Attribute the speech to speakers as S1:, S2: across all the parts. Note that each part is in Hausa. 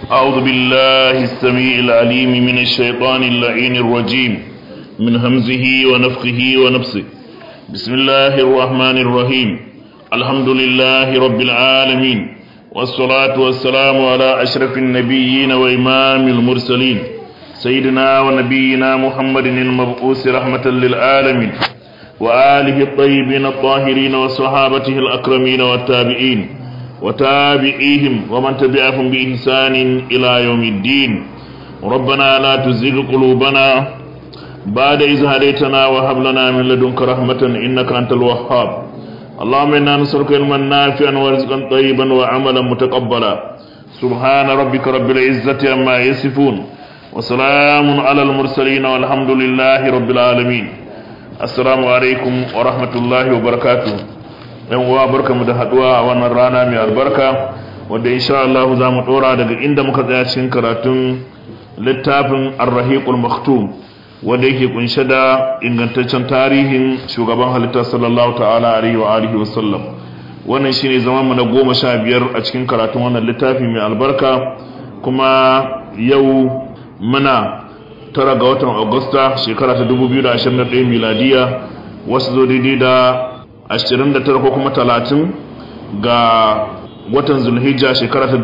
S1: أعوذ بالله السميع العليم من الشيطان اللعين الرجيم من همزه ونفخه ونفسه بسم الله الرحمن الرحيم الحمد لله رب العالمين والصلاة والسلام على أشرف النبيين وإمام المرسلين سيدنا ونبينا محمد المبعوث رحمة للعالمين وآله الطيبين الطاهرين وصحابته الأكرمين والتابعين وتابعيهم ومن تبعهم بإحسان إلى يوم الدين ربنا لا تزغ قلوبنا بعد إذ هديتنا وهب لنا من لدنك رحمة إنك أنت الوهاب اللهم إنا نسألك علما نافعا ورزقا طيبا وعملا متقبلا سبحان ربك رب العزة عما يصفون وسلام على المرسلين والحمد لله رب العالمين السلام عليكم ورحمة الله وبركاته yan uwa barkamu da haduwa a wannan rana mai albarka wanda insha Allah za mu dora daga inda muka tsaya cikin karatun littafin Ar-Rahiqul Maktum wanda yake kunshe da ingantaccen tarihin shugaban halitta sallallahu ta'ala alaihi wa alihi wa sallam wannan shine zaman mu na goma sha biyar a cikin karatun wannan littafi mai albarka kuma yau muna tara ga watan Agusta shekara ta 2021 miladiya wasu zo daidai da 29 ko kuma 30 ga watan zulhijja shekara ta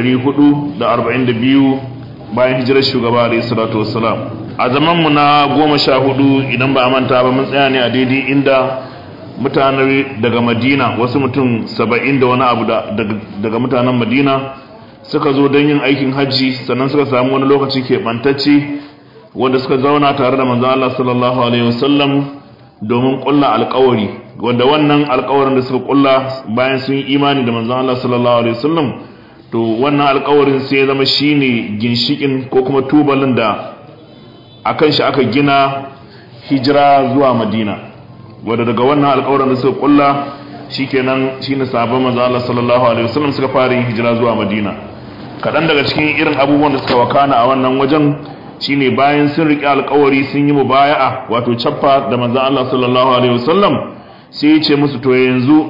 S1: 1442 bayan hijirar shugaba alayhi salatu wassalam a zaman mu na goma sha hudu idan ba a manta ba mun tsaya ne a daidai inda mutane daga madina wasu mutum saba'in da wani abu daga mutanen madina suka zo don yin aikin hajji sannan suka samu wani lokaci keɓantacce wanda suka zauna tare da manzan Allah sallallahu alaihi wasallam domin ƙulla alƙawari wanda wannan alkawarin da suka kulla bayan sun yi imani da manzon Allah sallallahu alaihi wasallam to wannan alkawarin sai ya zama shine ginshikin ko kuma tubalin da akan shi aka gina hijira zuwa Madina wanda daga wannan alkawarin da suka kulla shikenan shine sahabban manzon Allah sallallahu alaihi wasallam suka fara yin hijira zuwa Madina kadan daga cikin irin abubuwan da suka wakana a wannan wajen shine bayan sun riƙe alkawari sun yi mubaya'a wato cappa da manzon Allah sallallahu alaihi wasallam sai ya ce musu to yanzu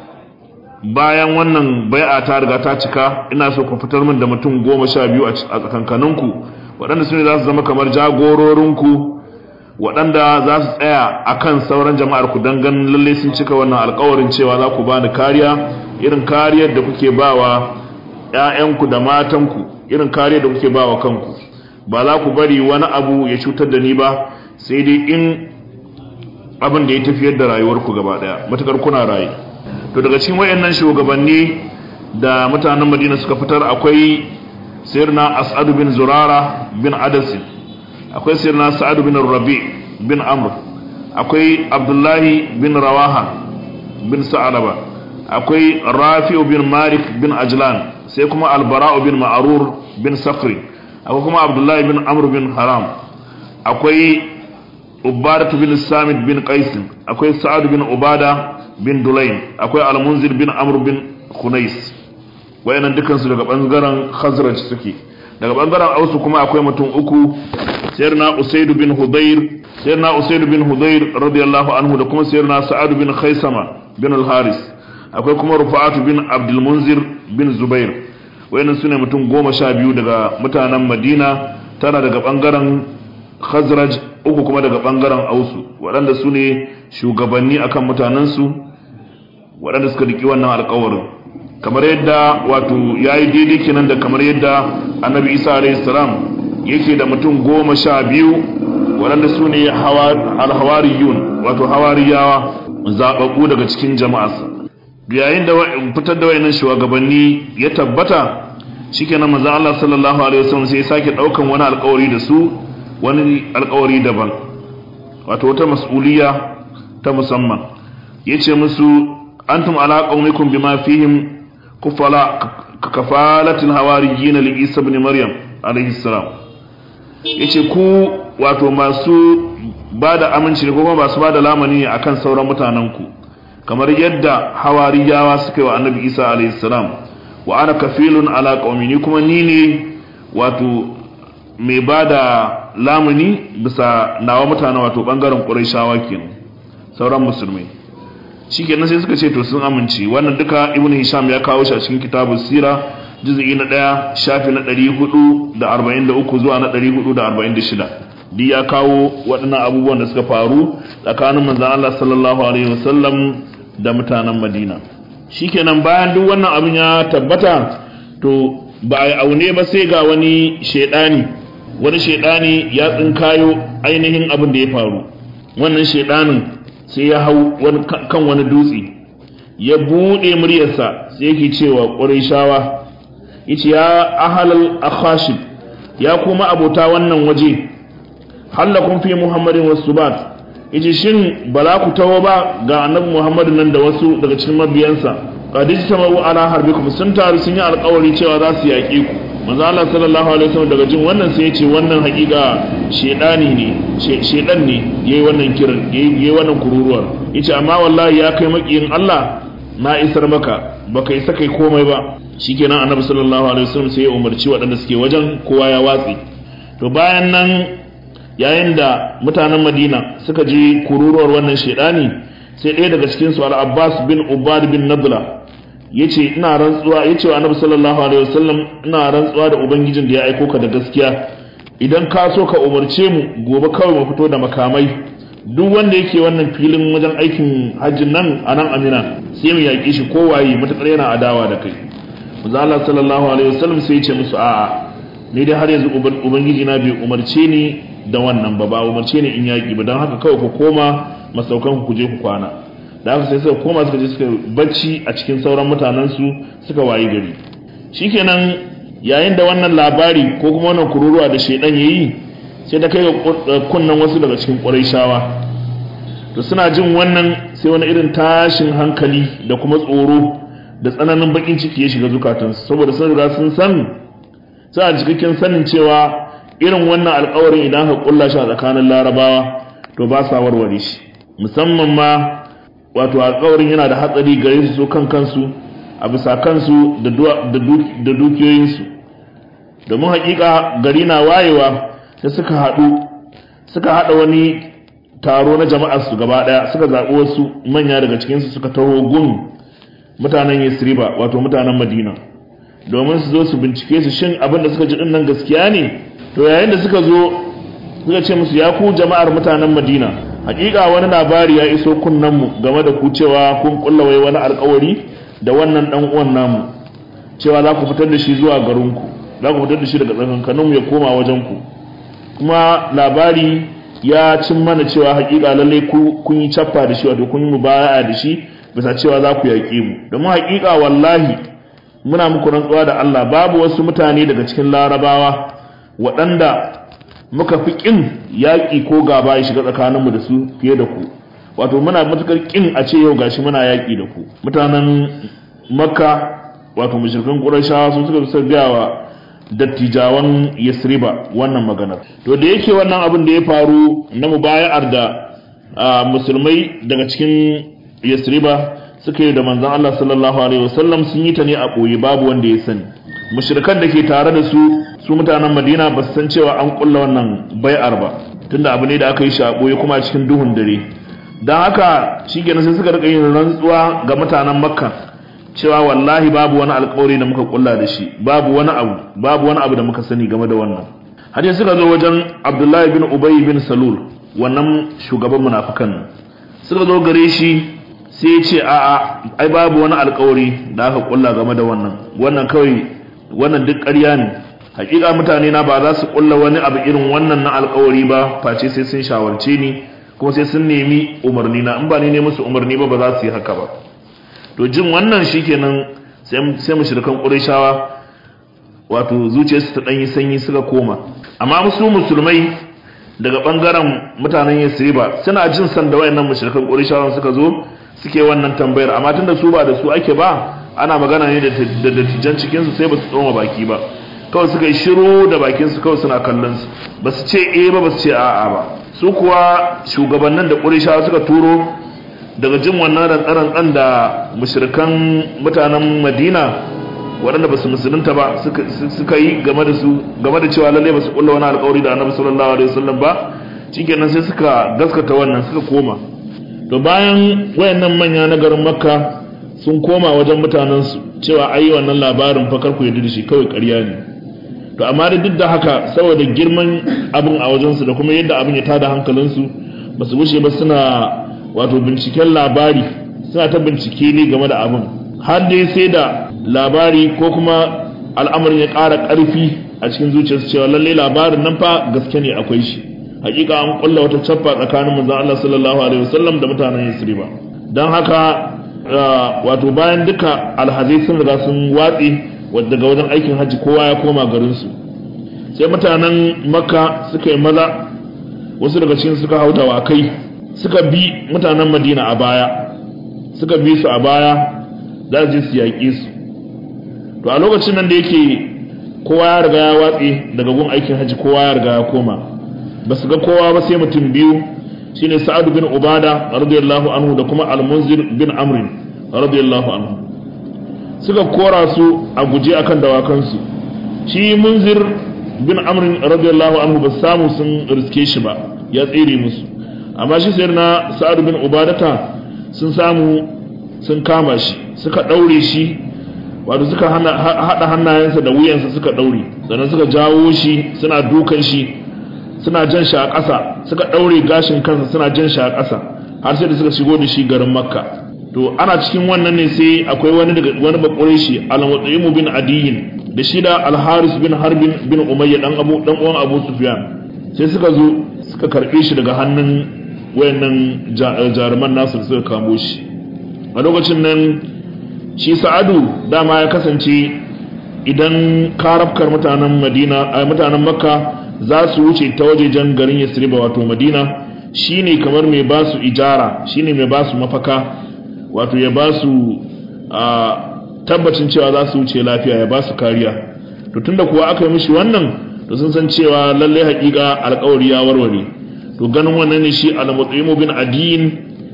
S1: bayan wannan bai'a ta riga ta cika ina so ku fitar min da mutum goma sha biyu a tsakankaninku waɗanda su ne za su zama kamar jagororinku waɗanda za su tsaya a kan sauran jama'ar ku don ganin lallai sun cika wannan alkawarin cewa za ku bani kariya irin kariyar da kuke ba wa ‘ya'yanku da matanku irin kariyar da kuke ba wa kanku ba za ku bari wani abu ya cutar da ni ba sai dai in abin da ya tafiyar da rayuwarku gaba daya matukar kuna rayu to daga cikin wayannan shugabanni da mutanen Madina suka fitar akwai sayyidina As'ad bin Zurara bin Adas akwai sayyidina Sa'ad bin Rabi bin Amr akwai Abdullahi bin Rawaha bin Sa'alaba akwai Rafi'u bin Malik bin Ajlan sai kuma Al-Bara'u bin Ma'rur bin Sakri akwai kuma Abdullahi bin Amr bin Haram akwai ubadatu bin samit bin qaisin akwai sa'ad bin ubada bin dulayn akwai al-munzir bin amr bin khunais wayannan dukansu daga bangaren khazraj suke daga bangaren ausu kuma akwai mutum uku sayyidina usayd bin hudayr sayyidina usayd bin hudayr radiyallahu anhu da kuma sayyidina sa'ad bin khaisama bin al-haris akwai kuma rufa'atu bin abdul munzir bin zubair wayannan sune mutum goma sha biyu daga mutanen madina tana daga bangaren khazraj uku kuma daga bangaren ausu waɗanda su ne shugabanni akan mutanensu waɗanda suka riki wannan alkawarin kamar yadda wato ya yi daidai kenan da kamar yadda annabi isa alayhi salam yake da mutum goma sha biyu waɗanda su ne alhawariyun wato hawariyawa zaɓaɓɓu daga cikin jama'arsa yayin da fitar da wayannan shugabanni ya tabbata shikenan manzon Allah sallallahu alaihi wasallam sai ya sake ɗaukan wani alkawari da su wani alkawari daban wato wata mas'uliya ta musamman yace musu antum ala qaumikum bima fihim kufala kafalatil hawariyin li Isa ibn Maryam alayhi salam yace ku wato masu bada aminci ne kuma masu bada lamani akan sauran mutanen ku kamar yadda hawariyawa suka yi wa annabi Isa alayhi salam wa ana kafilun ala qaumi kuma ni ne wato mai ba da lamuni bisa nawa mutane wato bangaren ƙuraishawa kenan sauran musulmai shi kenan sai suka ce to sun amince wannan duka ibn hisham ya kawo shi a cikin kitabun sira juz'i na ɗaya shafi na 443 zuwa na 446 duk ya kawo waɗannan abubuwan da suka faru tsakanin manzon Allah sallallahu alaihi wasallam da mutanen Madina shikenan bayan duk wannan abin ya tabbata to ba a aune ba sai ga wani shedani wani shedani ya tsinkayo ainihin abin da ya faru wannan shedanin sai ya hau kan wani dutse ya bude muryarsa sai yake cewa ƙurayshawa yace ya ahalal akhashib ya kuma abota wannan waje hallakun fi muhammadin wasubat yace shin bala ku tawo ba ga annabi muhammadu nan da wasu daga cikin mabiyansa qadij tamaru ala harbikum sun taru sun yi alƙawari cewa za su yaƙe ku manzo Allah sallallahu alaihi wasallam daga jin wannan sai ya ce wannan haƙiƙa shedani ne shedan ne yayi wannan kiran yayi wannan kururuwar yace amma wallahi ya kai makiyin Allah na isar maka baka isa kai komai ba shikenan annabi sallallahu alaihi wasallam sai ya umarci waɗanda suke wajen kowa ya watsi to bayan nan yayin da mutanen Madina suka ji kururuwar wannan shedani sai ɗaya daga cikin su al-Abbas bin Ubad bin Nadla yace ina rantsuwa yace wa annabi sallallahu alaihi wasallam ina rantsuwa da ubangijin da ya aiko ka da gaskiya idan ka so ka umarce mu gobe kawai mu fito da makamai duk wanda yake wannan filin wajen aikin hajjin nan a nan amina sai mu yaƙi shi kowaye matuƙar yana adawa da kai manzo Allah sallallahu alaihi wasallam sai ya ce musu a'a ni dai har yanzu ubangiji na bai umarce ni da wannan ba ba umarce ni in yaƙi ba don haka kawai ku koma masaukan ku je ku kwana da haka sai suka koma suka je suka bacci a cikin sauran mutanen su suka wayi gari shikenan yayin da wannan labari ko kuma wannan kururuwa da shedan yayi sai da kai ga kunnan wasu daga cikin ƙurayshawa to suna jin wannan sai wani irin tashin hankali da kuma tsoro da tsananin bakin ciki ya shiga zukatansu saboda sun riga sun san sai a cikakken sanin cewa irin wannan alƙawarin idan ka kulla shi a tsakanin larabawa to ba sa warware shi musamman ma wato alƙawarin yana da hatsari gare su kan kansu a bisa kansu da dukiyoyinsu domin haƙiƙa gari na wayewa sai suka haɗu suka haɗa wani taro na jama'ar su gaba ɗaya suka zaɓi wasu manya daga cikinsu suka taho gun mutanen yasriba wato mutanen madina domin su zo su bincike su shin abin da suka ji ɗin nan gaskiya ne to yayin da suka zo suka ce musu ya ku jama'ar mutanen madina hakika wani labari ya iso kunnenmu game da ku cewa kun kulla wai wani alkawari da wannan dan uwan namu cewa za ku fitar da shi zuwa garinku za ku fitar da shi daga tsakankaninmu ya koma wajen ku kuma labari ya cin mana cewa hakika lalle ku kun yi cappa da shi wato kun yi mubaya'a da shi bisa cewa za ku yaƙe mu domin hakika wallahi muna muku rantsuwa da Allah babu wasu mutane daga cikin larabawa waɗanda muka fi ƙin yaƙi ko gaba ya shiga tsakaninmu da su fiye da ku wato muna matuƙar ƙin a ce yau gashi muna yaƙi da ku mutanen makka wato mushrikan ƙurashawa sun suka fi gaya wa dattijawan yasriba wannan maganar to da yake wannan abin da ya faru na mubaya'ar da musulmai daga cikin yasriba suka yi da manzon Allah sallallahu alaihi wasallam sun yi ta ne a ɓoye babu wanda ya sani mushrikan da ke tare da su su mutanen Madina ba su san cewa an kulla wannan bai'ar ba tunda abu ne da aka yi shi a ɓoye kuma a cikin duhun dare don haka shikenan sai suka rika yin rantsuwa ga mutanen Makka cewa wallahi babu wani alƙawari da muka kulla da shi babu wani abu babu wani abu da muka sani game da wannan har suka zo wajen Abdullahi bin Ubay bin Salul wannan shugaban munafikan suka zo gare shi sai ya ce a'a ai babu wani alkawari da aka kulla game da wannan wannan kawai wannan duk ƙarya ne hakika mutane na ba za su kulla wani abu irin wannan na alkawari ba face sai sun shawarce ni kuma sai sun nemi umarni na in ba ni ne musu umarni ba ba za su yi haka ba to jin wannan shikenan sai mushrikan qurayshawa wato zuciyarsu ta danyi sanyi suka koma amma musu musulmai daga bangaren mutanen yasriba suna jin san da wayannan mushrikan qurayshawan suka zo suke wannan tambayar amma tunda su ba da su ake ba ana magana ne da dattijan cikin su sai ba su tsoma baki ba kawai suka yi shiru da bakin su kawai suna kallon su ba su ce eh ba ba su ce a'a ba su kuwa shugabannin da qurayshawa suka turo daga jin wannan rantsaran da mushrikan mutanen Madina waɗanda ba su musulunta ba suka yi game da su game da cewa lalle ba su kulla wani alƙawari da annabi sallallahu alaihi wasallam ba shikenan sai suka gaskata wannan suka koma to bayan wayannan manya na garin makka sun koma wajen mutanensu cewa ai wannan labarin fakar ku yadda da shi kawai ƙarya ne to amma da duk da haka saboda girman abin a wajensu da kuma yadda abin ya tada hankalinsu ba su wuce ba suna wato binciken labari suna ta bincike ne game da abin har dai sai da labari ko kuma al'amarin ya ƙara ƙarfi a cikin zuciyarsu cewa lallai labarin nan fa gaske ne akwai shi hakika an kulla wata cappa tsakanin manzon Allah sallallahu alaihi wasallam da mutanen Yasriba dan haka wato bayan duka alhazai sun riga sun watsi daga wajen aikin hajji kowa ya koma garin su sai mutanen Makka suka yi maza wasu daga cikin suka hauta wa kai suka bi mutanen Madina a baya suka bi su a baya za su je su yaƙe su to a lokacin nan da yake kowa ya riga ya watsi daga gun aikin hajji kowa ya riga ya koma ba su ga kowa ba sai mutum biyu shine sa'ad bin ubada radiyallahu anhu da kuma al-munzir bin amr radiyallahu anhu suka kora su a guje akan dawakansu shi munzir bin amr radiyallahu anhu ba samu sun riske shi ba ya tsere musu amma shi sayar na sa'ad bin ubadata sun samu sun kama shi suka daure shi wato suka hada hannayensa da wuyansa suka daure sannan suka jawo shi suna dukan shi suna jan shi a ƙasa suka ɗaure gashin kansa suna jan shi a ƙasa har sai da suka shigo da shi garin makka to ana cikin wannan ne sai akwai wani daga wani bakure shi al-mutaimu bin adiyin da shi da al-haris bin harbin bin umayya dan abu dan uwan abu sufyan sai suka zo suka karbe shi daga hannun wayannan jaruman nasu suka kamo shi a lokacin nan shi sa'adu dama ya kasance idan karafkar mutanen madina a mutanen makka za su wuce ta wajejen garin yasriba wato madina shine kamar mai ba su ijara shine mai ba su mafaka wato ya ba su tabbacin cewa za su wuce lafiya ya ba su kariya to tunda kuwa aka yi mishi wannan to sun san cewa lallai hakika alkawari ya warware to ganin wannan ne shi al-mutaimu bin adiyin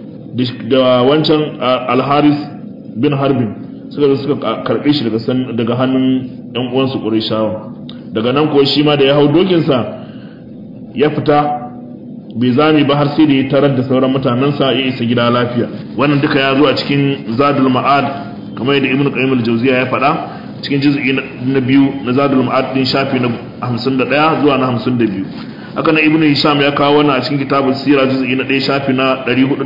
S1: da wancan al-haris bin harbin suka zo suka karbe shi daga hannun yan uwansu qurayshawa daga nan kuwa shi ma da ya hau dokinsa ya fita bai zame ba har sai da ya tarar da sauran mutanensa ya isa gida lafiya wannan duka ya zo a cikin zadul ma'ad kamar yadda ibnu qayyim al-jawziya ya faɗa cikin juz'i na biyu na zadul ma'ad din shafi na 51 zuwa na 52 haka na ibnu hisham ya kawo wannan a cikin kitabul sira juz'i na 1 shafi na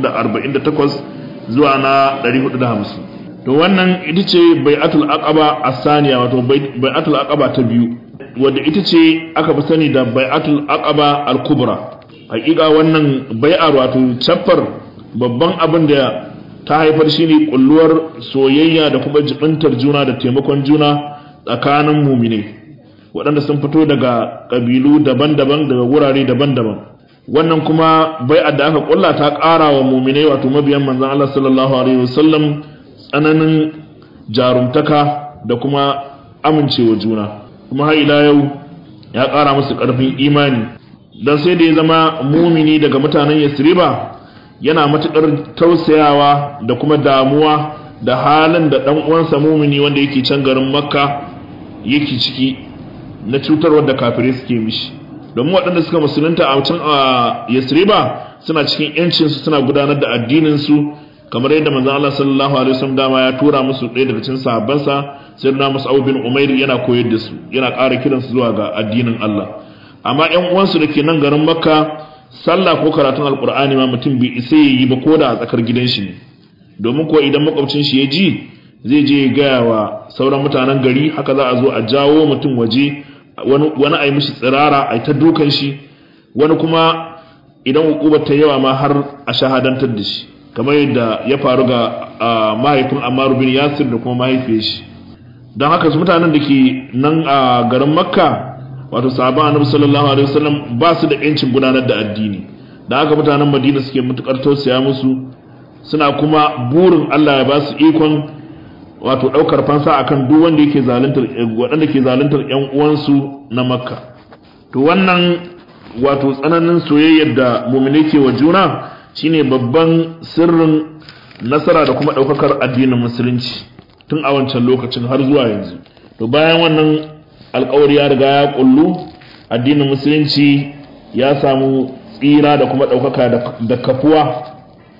S1: 448 zuwa na 450 to wannan ita ce bai'atul aqaba as-saniya wato bai'atul aqaba ta biyu wadda ita ce aka fi sani da bai'atul aqaba al-kubra hakika wannan bai'ar wato chaffar babban abin da ta haifar shine kulluwar soyayya da kuma jibintar juna da taimakon juna tsakanin muminai waɗanda sun fito daga ƙabilu daban-daban daga wurare daban-daban wannan kuma bai'ar da aka kulla ta ƙara wa muminai wato mabiyan manzon Allah sallallahu alaihi wasallam tsananin jarumtaka da kuma amincewa juna kuma har ila yau ya ƙara musu ƙarfin imani don sai da ya zama mumini daga mutanen yasriba yana matuƙar tausayawa da kuma damuwa da halin da ɗan uwansa mumini wanda yake can garin makka yake ciki na cutarwar da kafirai suke mishi domin waɗanda suka musulunta a can a yasriba suna cikin yancinsu suna gudanar da addininsu kamar yadda manzon Allah sallallahu alaihi wasallam dama ya tura musu ɗaya daga cikin sahabbansa sai na Mus'ab bin Umair yana koyar da su yana ƙara kiran su zuwa ga addinin Allah amma ƴan uwansu da ke nan garin Makka sallah ko karatun alqur'ani ma mutum bai isa yi ba ko da a tsakar gidan shi ne domin ko idan makwabcin shi ya ji zai je ya gaya wa sauran mutanen gari haka za a zo a jawo mutum waje wani wani a yi mishi tsirara a yi ta dukan shi wani kuma idan hukubar ta yawa ma har a shahadantar da shi kamar yadda ya faru ga mahaifin Ammaru bin Yasir da kuma mahaifiyar shi don haka su mutanen da ke nan a garin Makka wato sahabban Annabi sallallahu alaihi wasallam ba su da yancin gudanar da addini da haka mutanen Madina suke mutukar tausaya musu suna kuma burin Allah ya ba su ikon wato daukar fansa akan duk wanda yake zaluntar waɗanda ke zaluntar ƴan uwansu na Makka to wannan wato tsananin soyayyar da mu'mini ke wa juna shine babban sirrin nasara da kuma ɗaukakar addinin musulunci tun a wancan lokacin har zuwa yanzu to bayan wannan alkawari ya riga ya kullu addinin musulunci ya samu tsira da kuma ɗaukaka da kafuwa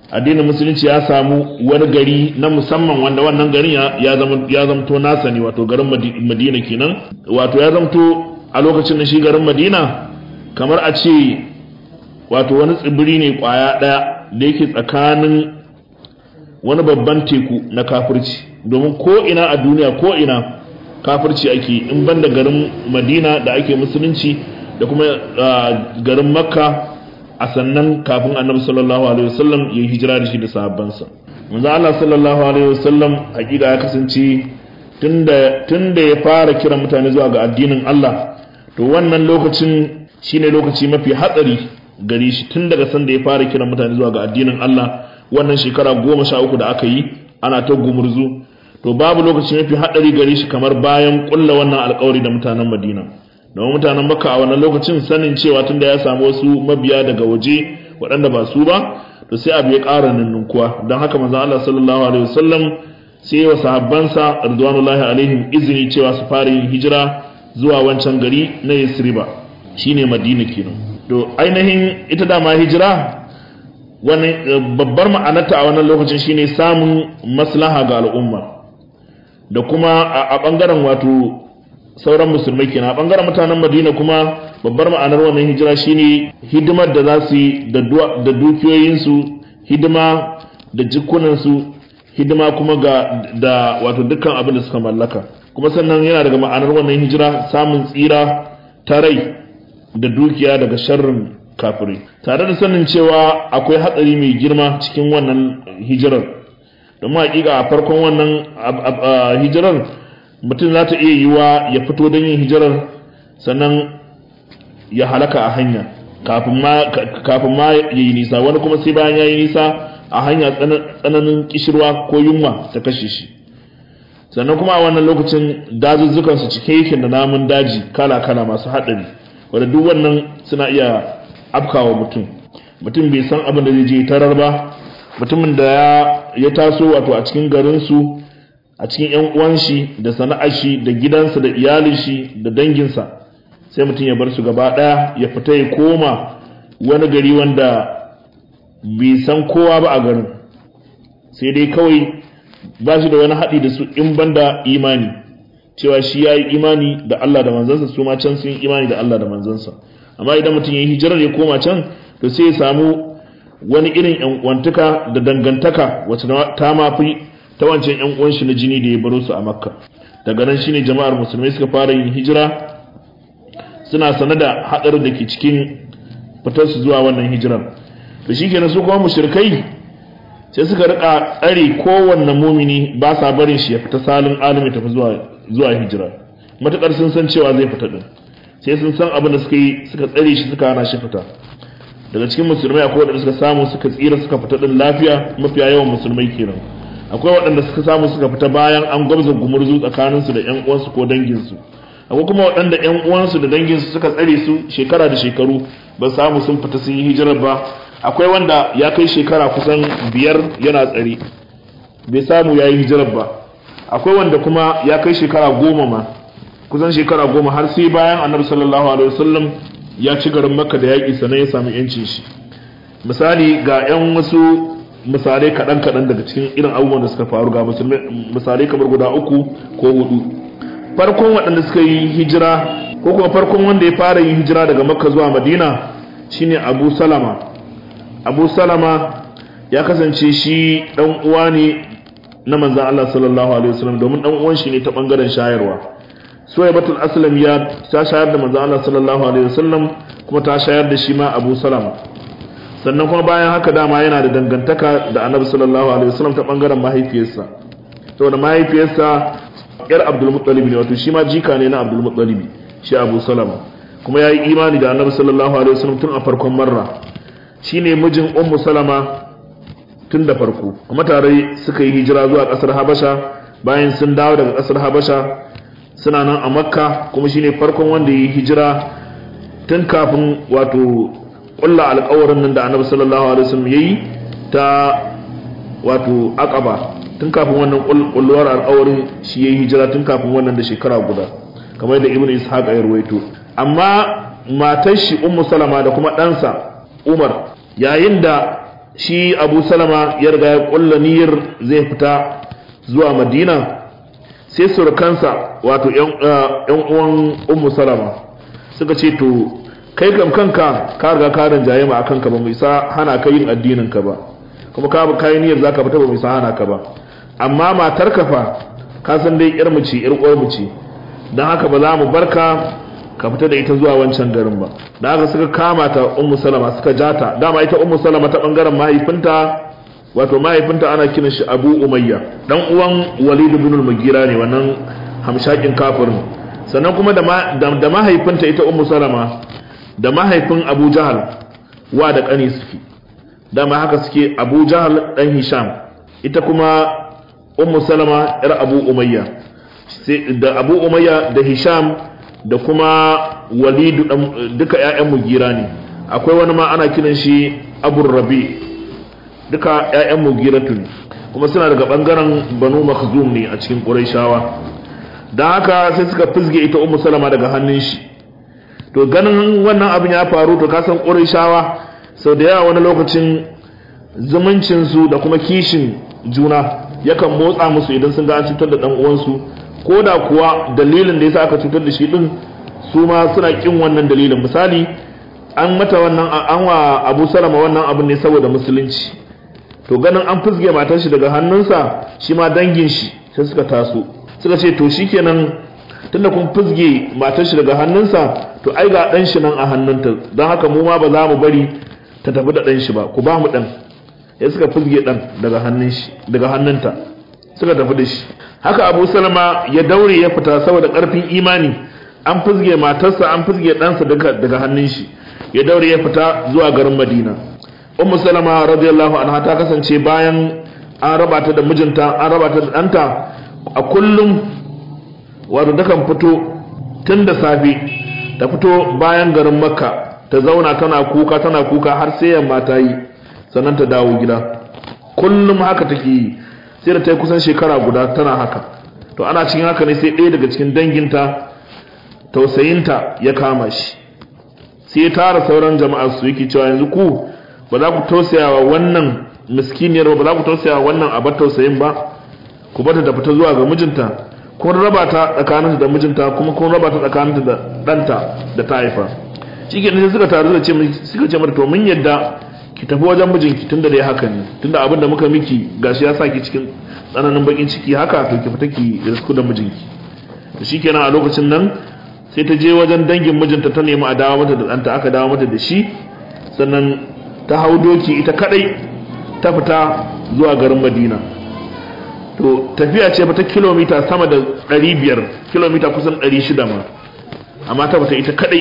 S1: addinin musulunci ya samu wani gari na musamman wanda wannan garin ya zamto nasa ne wato garin madina kenan wato ya zamto a lokacin da shi garin madina kamar a ce wato wani tsibiri ne kwaya ɗaya da yake tsakanin wani babban teku na kafirci domin ko ina a duniya ko ina kafirci ake in banda garin madina da ake musulunci da kuma garin makka a sannan kafin annabi sallallahu alaihi wasallam ya hijira da shi da sahabbansa manzo Allah sallallahu alaihi wasallam hakika ya kasance tunda tunda ya fara kira mutane zuwa ga addinin Allah to wannan lokacin shine lokaci mafi hatsari gare shi tun daga sanda ya fara kira mutane zuwa ga addinin Allah wannan shekara goma sha uku da aka yi ana ta gumurzu to babu lokaci mafi haɗari gare shi kamar bayan ƙulla wannan alƙawari da mutanen Madina domin mutanen Makka a wannan lokacin sanin cewa tunda ya samu wasu mabiya daga waje waɗanda ba su ba to sai abu ya ƙara ninninkuwa don haka manzon Allah sallallahu alaihi wasallam sai wa sahabbansa ridwanullahi alaihim izini cewa su fara yin hijira zuwa wancan gari na Yasriba shine Madina kenan to ainihin ita dama hijira wani babbar ma'anarta a wannan lokacin shine samun maslaha ga al'umma da kuma a bangaren wato sauran musulmai kenan a bangaren mutanen Madina kuma babbar ma'anar wannan hijira shine hidimar da za su yi da dukiyoyinsu hidima da jikunansu hidima kuma ga da wato dukkan abin da suka mallaka kuma sannan yana daga ma'anar wannan hijira samun tsira ta rai da dukiya daga sharrin kafirai tare da sanin cewa akwai hatsari mai girma cikin wannan hijirar domin hakika a farkon wannan hijirar mutum za ta iya yiwa ya fito don yin hijirar sannan ya halaka a hanya kafin ma ya yi nisa wani kuma sai bayan ya yi nisa a hanya tsananin kishirwa ko yunwa ta kashe shi sannan kuma a wannan lokacin dazuzzukansu cike yake da namun daji kala-kala masu haɗari wadda duk wannan suna iya afkawa mutum mutum bai san abin da zai je tarar ba mutumin da ya taso wato a cikin garinsu a cikin yan uwan shi da sana'ar shi da gidansa da iyalin shi da danginsa sai mutum ya bar su gaba daya ya fita ya koma wani gari wanda bai san kowa ba a garin sai dai kawai ba shi da wani haɗi da su in banda imani cewa shi ya yi imani da Allah da manzansa su ma can sun yi imani da Allah da manzansa amma idan mutum ya yi hijirar ya koma can to sai ya samu wani irin yan uwantaka da dangantaka wacce ta mafi ta wancan yan uwan shi na jini da ya baro su a makka daga nan shine jama'ar musulmai suka fara yin hijira suna sane da hadarin da ke cikin fitar su zuwa wannan hijirar to shikenan su kuma mushrikai sai suka rika tsare kowanne mumini ba sa barin shi ya fita salin alimi tafi zuwa zuwa hijira matakar sun san cewa zai fita din sai sun san abin da suka yi suka tsare shi suka hana shi fita daga cikin musulmai akwai waɗanda suka samu suka tsira suka fita din lafiya mafiya yawan musulmai kenan akwai waɗanda suka samu suka fita bayan an gwabza gumurzu tsakaninsu da ƴan uwansu ko danginsu akwai kuma waɗanda ƴan uwansu da danginsu suka tsare su shekara da shekaru ba samu sun fita sun yi hijirar ba akwai wanda ya kai shekara kusan biyar yana tsare bai samu ya yi hijirar ba akwai wanda kuma ya kai shekara goma ma kusan shekara goma har sai bayan annabi sallallahu alaihi wasallam ya ci garin makka da yaƙi sannan ya samu yancin shi misali ga 'yan wasu misalai kaɗan-kaɗan daga cikin irin abubuwan da suka faru ga misalai kamar guda uku ko hudu farkon waɗanda suka yi hijira ko kuma farkon wanda ya fara yin hijira daga makka zuwa madina shine abu salama abu salama ya kasance shi ɗan uwa ne na manzan Allah sallallahu alaihi wasallam domin ɗan uwan shi ne ta ɓangaren shayarwa suwaibatul aslam ya ta shayar da manzan Allah sallallahu alaihi wasallam kuma ta shayar da shi ma abu salama sannan kuma bayan haka dama yana da dangantaka da annabi sallallahu alaihi wasallam ta bangaren mahaifiyarsa saboda mahaifiyarsa yar abdul muttalib ne wato shi ma jika ne na abdul muttalib shi abu salama kuma yayi imani da annabi sallallahu alaihi wasallam tun a farkon marra shine mijin ummu salama tun da farko kuma tare suka yi hijira zuwa kasar habasha bayan sun dawo daga kasar habasha suna nan a makka kuma shine farkon wanda ya yi hijira tun kafin wato kulla alƙawarin nan da annabi sallallahu alaihi wasallam yayi ta wato aqaba tun kafin wannan kulluwar alƙawarin shi yayi hijira tun kafin wannan da shekara guda kamar da ibnu ishaq ya ruwaito amma matar shi ummu salama da kuma ɗansa umar yayin da shi abu salama ya riga ya kulla niyyar zai fita zuwa madina sai surukansa wato yan uwan ummu salama suka ce to kai kam kanka ka riga ka rinjaye ma akan ka ba mu isa hana ka yin addinin ka ba kuma ka kai niyyar zaka fita ba mu isa hana ka ba amma matar ka fa ka san dai yar mu ce yar uwar mu ce dan haka ba za mu barka ka fita da ita zuwa wancan garin ba da haka suka kama ta ummu salama suka jata dama ita ummu salama ta bangaren mahaifinta wato mahaifinta ana kiran shi abu umayya dan uwan walid ibn al-mugira ne wannan hamshakin kafirin sannan kuma da da mahaifinta ita ummu salama da mahaifin abu jahal wa da kani suke dama haka suke abu jahal dan hisham ita kuma ummu salama yar abu umayya da abu umayya da hisham da kuma walidu duka ƴaƴan mugira ne akwai wani ma ana kiran shi abu rabi duka ƴaƴan mugiratu ne kuma suna daga bangaren banu makhzum ne a cikin quraishawa dan haka sai suka fizge ita ummu salama daga hannun shi to ganin wannan abin ya faru to ka san quraishawa sau da yawa wani lokacin zumuncin su da kuma kishin juna yakan motsa musu idan sun ga an cutar da dan uwansu ko da kuwa dalilin da yasa aka cutar da shi din su ma suna kin wannan dalilin misali an mata wannan an wa Abu Salama wannan abin ne saboda musulunci to ganin an fusge matar shi daga hannunsa shi ma dangin shi sai suka taso suka ce to shikenan tunda kun fusge matar shi daga hannunsa to ai ga dan shi nan a hannunta don haka mu ma ba za mu bari ta tafi da dan shi ba ku ba mu dan ya suka fusge dan daga hannun shi daga hannunta suka tafi da shi haka abu salama ya daure ya fita saboda karfin imani an fizge matarsa an fizge ɗansa daga hannun shi ya daure ya fita zuwa garin madina ummu salama radiyallahu anha ta kasance bayan an raba ta da mijinta an raba ta da ɗanta a kullum wato takan fito tun da safe ta fito bayan garin makka ta zauna tana kuka tana kuka har sai yamma ta yi sannan ta dawo gida kullum haka take yi sai da ta yi kusan shekara guda tana haka to ana cikin haka ne sai ɗaya daga cikin danginta tausayinta ya kama shi sai ya tara sauran jama'ar su yake cewa yanzu ku ba za ku tausaya wa wannan miskiniyar ba za ku tausaya wa wannan abar tausayin ba ku bata ta fita zuwa ga mijinta kun raba ta tsakaninta da mijinta kuma kun raba ta tsakaninta da ɗanta da ta haifa shi ke sai suka taru da ce suka ce mata to mun yadda ki tafi wajen mijinki tunda dai haka ne tunda abin da muka miki gashi ya saki cikin tsananin bakin ciki haka to ki fita ki risku da mijinki to shikenan a lokacin nan sai ta je wajen dangin mijinta ta nemi a dawo mata da ɗanta aka dawo mata da shi sannan ta hau doki ita kadai ta fita zuwa garin madina to tafiya ce ta kilomita sama da 500 kilomita kusan 600 ma amma ta fita ita kadai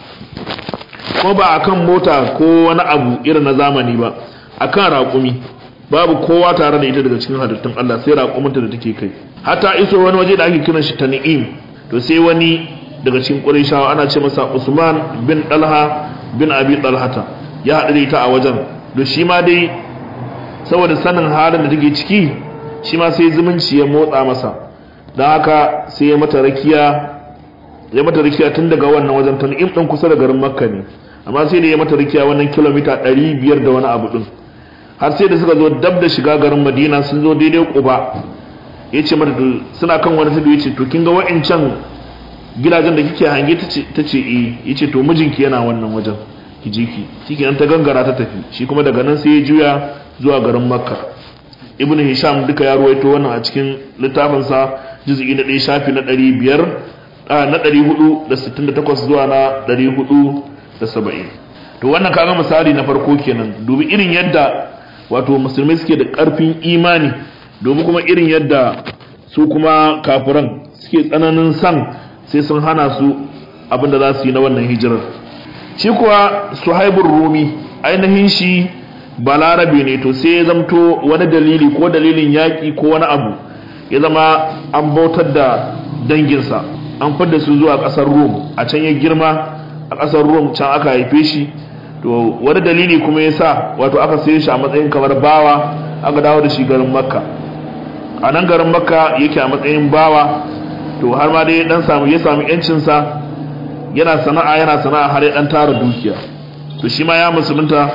S1: ko ba akan mota ko wani abu irin na zamani ba akan raƙumi babu kowa tare da ita daga cikin halittun Allah sai raƙuminta da take kai hatta iso wani waje da ake kiran shi Tan'im to sai wani daga cikin Qurayshawa ana ce masa Usman bin Talha bin Abi Talhata ya haɗu da ita a wajen to shi ma dai saboda sanin halin da take ciki shi ma sai zumunci ya motsa masa don haka sai ya mata rakiya ya mata rakiya tun daga wannan wajen Tan'im din kusa da garin Makka ne amma sai da ya mata rakiya wannan kilomita 500 da wani abu din har sai da suka zo dab da shiga garin madina sun zo daidai kuba ya ce mata suna kan wani tudu ya ce to kin ga wa'incan gidajen da kike hange ta ce eh ya ce to mijinki yana wannan wajen ki je ki shi kenan ta gangara ta tafi shi kuma daga nan sai ya juya zuwa garin makka ibn hisham duka ya ruwaito wannan a cikin littafinsa juz'i na ɗaya shafi na ɗari biyar na ɗari hudu da sittin da takwas zuwa na ɗari hudu da saba'in to wannan kaga misali na farko kenan dubi irin yadda wato musulmai suke da ƙarfin imani domin kuma irin yadda su kuma kafiran suke tsananin san sai sun hana su abin da za su yi na wannan hijirar shi kuwa suhaibun rumi ainihin shi balarabe ne to sai ya zamto wani dalili ko dalilin yaƙi ko wani abu ya zama an bautar da danginsa an fadda su zuwa ƙasar rum a can ya girma a ƙasar rum can aka haife shi to wani dalili kuma ya sa wato aka saye shi a matsayin kamar bawa aka dawo da shi garin makka a nan garin makka yake a matsayin bawa to har ma dai dan samu ya samu yancinsa yana sana'a yana sana'a har ya dan tara dukiya to shi ma ya musulunta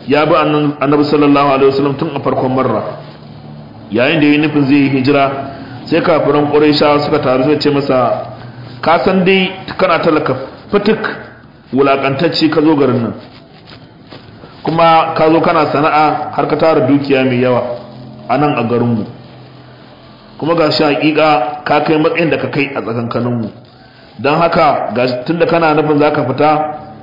S1: ya bi annabi sallallahu alaihi wasallam tun a farkon marra yayin da ya nufin zai yi hijira sai kafiran quraishawa suka taru suka ce masa ka san dai kana talaka fitik wulakantacce ka zo garin nan kuma ka zo kana sana'a har ka tara dukiya mai yawa a nan a garinmu kuma ga shi hakika ka kai matsayin da ka kai a tsakankaninmu don haka tunda kana nufin za ka fita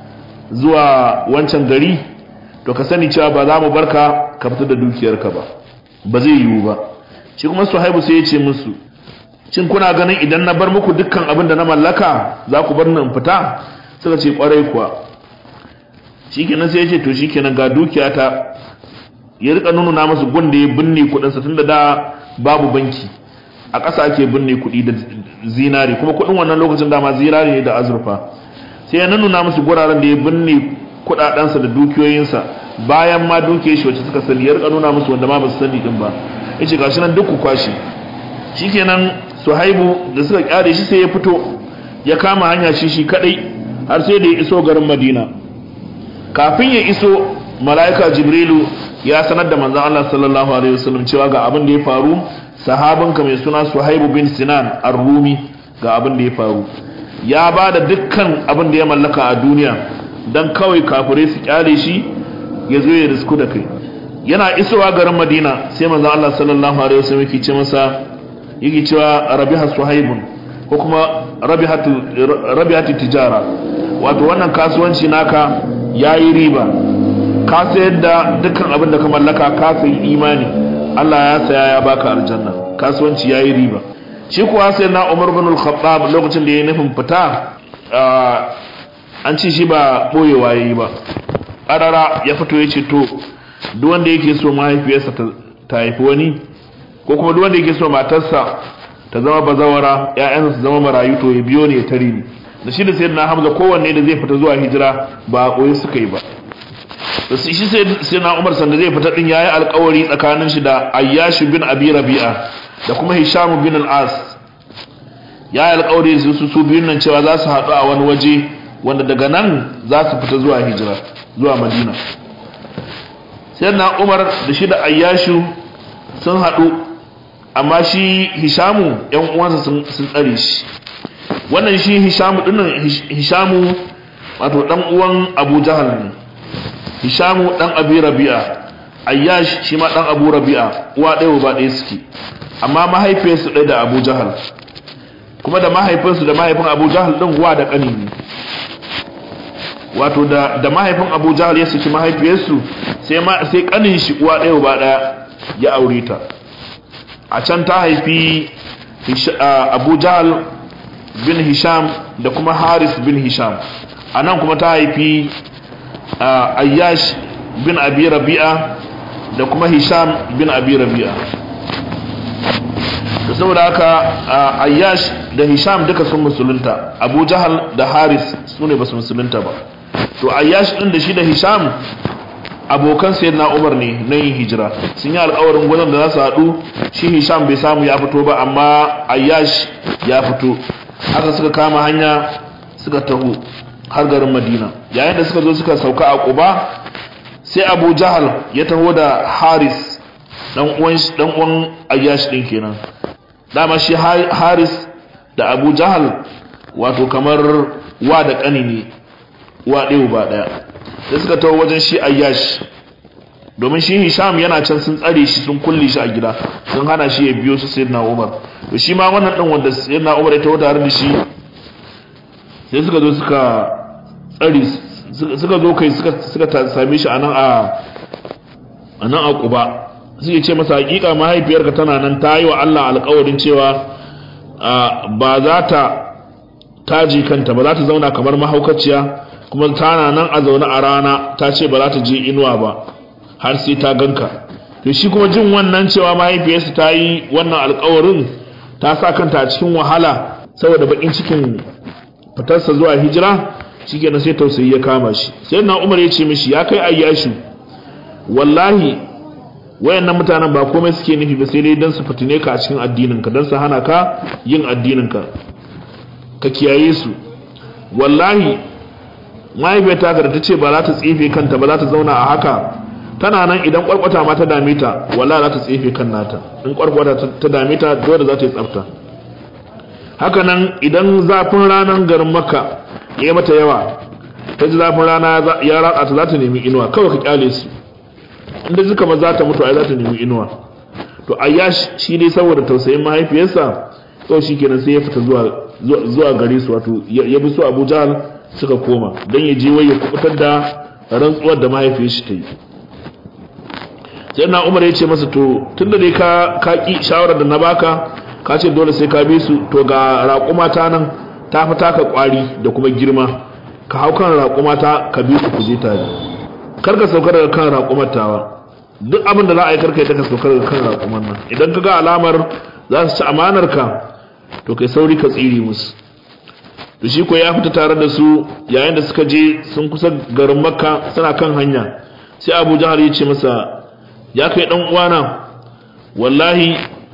S1: zuwa wancan gari to ka sani cewa ba za mu barka ka fita da dukiyarka ba ba zai yiwu ba shi kuma suhaibu sai ya ce musu cin kuna ganin idan na bar muku dukkan abin da na mallaka za ku bar nan fita suka ce kwarai kuwa shikenan sai ya ce to shikenan ga dukiyata ya rika nuna musu gun da ya binne kudinsa tunda da babu banki a ƙasa ake binne kuɗi da zinari kuma kuɗin wannan lokacin dama zinari ne da azurfa sai ya nuna musu guraren da ya binne kuɗaɗensa da dukiyoyinsa bayan ma dukiyar shi wacce suka sani ya rika nuna musu wanda ma ba su sani din ba yace gashi nan duk ku kwashi shikenan suhaibu da suka kyare shi sai ya fito ya kama hanya shi shi kadai har sai da ya iso garin madina kafin ya iso mala'ika jibrilu ya sanar da manzon Allah sallallahu alaihi wasallam cewa ga abin da ya faru sahabinka mai suna suhaibu bin sinan ar-rumi ga abin da ya faru ya ba da dukkan abin da ya mallaka a duniya don kawai kafirai su kyale shi ya zo ya risku da kai yana isowa garin madina sai manzon Allah sallallahu alaihi wasallam yake ce masa yake cewa rabiha suhaibun ko kuma rabihatu rabihatu tijara wato wannan kasuwanci naka yayi riba ka sayar da dukkan abin da ka mallaka ka sayi imani Allah ya saya ya baka aljanna kasuwanci yayi riba shi kuwa sai na Umar bin al-Khattab lokacin da ya nufin fita an ci shi ba boyewa yayi ba karara ya fito ya ce to duk wanda yake so mahaifiyarsa ta haifi wani ko kuma duk wanda yake so matarsa ta zama bazawara ƴaƴansa su zama marayu to ya biyo ne ya tare ni da shi da sayyidina Hamza kowanne da zai fita zuwa hijira ba a koyi suka yi ba da shi sai na Umar sanda zai fita din yayi alƙawari tsakanin shi da Ayyash bin Abi Rabi'a da kuma Hisham bin al-As yayi alƙawari su su biyun nan cewa za su haɗu a wani waje wanda daga nan za su fita zuwa hijira zuwa Madina sai na Umar da shi da Ayyashu sun haɗu amma shi Hishamu ƴan uwansa sun tsare shi wannan shi Hishamu dinnan Hishamu wato dan uwan Abu Jahal ne Hishamu dan Abi Rabi'a Ayyash shi ma dan Abu Rabi'a uwa ɗaya ba ɗaya suke amma mahaifiyarsu ɗaya da Abu Jahal kuma da mahaifinsu da mahaifin Abu Jahal din uwa da ƙani ne wato da da mahaifin Abu Jahal ya saki mahaifiyarsu sai ma sai ƙanin shi uwa ɗaya ba ɗaya ya aure ta a can ta haifi Abu Jahal bin Hisham da kuma Haris bin Hisham a nan kuma ta haifi ayyash bin abi rabi'a da kuma hisham bin abi rabi'a da saboda haka ayyash da hisham duka sun musulunta abu jahal da haris su ne ba su musulunta ba to ayyash din da shi da hisham abokan sayyidina umar ne na yin hijira sun yi alkawarin gwanon da za su haɗu shi hisham bai samu ya fito ba amma ayyash ya fito haka suka kama hanya suka taho har garin madina yayin da suka zo suka sauka a quba sai abu jahal ya taho da haris dan uwan dan uwan ayyash din kenan dama shi haris da abu jahal wato kamar wa da kani ne wa ɗaya ba ɗaya da suka taho wajen shi ayyash domin shi hisham yana can sun tsare shi sun kulle shi a gida sun hana shi ya biyo su sayyidina umar to shi ma wannan din wanda sayyidina umar ya taho tare da shi sai suka zo suka tsari suka zo kai suka same shi a nan a nan a kuba suke ce masa hakika mahaifiyarka tana nan ta yi wa Allah alkawarin cewa ba za ta taji kanta ba za ta zauna kamar mahaukaciya kuma tana nan a zaune a rana ta ce ba za ta je inuwa ba har sai ta ganka to shi kuma jin wannan cewa mahaifiyarsa ta yi wannan alkawarin ta sa kanta a cikin wahala saboda bakin cikin fitarsa zuwa hijira shikenan sai tausayi ya kama shi sai na umar ya ce mishi ya kai ayyashu wallahi wayannan mutanen ba komai suke nufi ba sai dai dan su fitine ka a cikin addininka dan su hana ka yin addininka ka kiyaye su wallahi mahaifiyarta ka da ta ce ba za ta tsefe kanta ba za ta zauna a haka tana nan idan kwarkwata ma ta dame ta walla za ta tsefe kan nata in kwarkwata ta dame ta dole za ta yi tsafta haka nan idan zafin ranar garin makka ya mata yawa ta ji zafin rana ya ratsa ta za ta nemi inuwa kawai ka kyale su inda suka ma za ta mutu ai za ta nemi inuwa to ayyash shi dai saboda tausayin mahaifiyarsa kawai shi kenan sai ya fita zuwa zuwa gare su wato ya bi su abu jahal suka koma don ya je wai ya kubutar da rantsuwar da mahaifiyar shi ta yi sai na umar ya ce masa to tun da dai ka ki shawarar da na baka ka ce dole sai ka bi su to ga raƙuma ta nan ta fi taka ƙwari da kuma girma ka hau kan raƙuma ta ka bi su ku je tare kar ka sauka daga kan raƙumar tawa duk abin da za a yi karka ita ka sauka daga kan raƙumar nan idan ka ga alamar za su ci amanar ka to kai sauri ka tsiri musu to shi ko ya fita tare da su yayin da suka je sun kusa garin makka suna kan hanya sai abu jahar ya ce masa ya kai dan uwana wallahi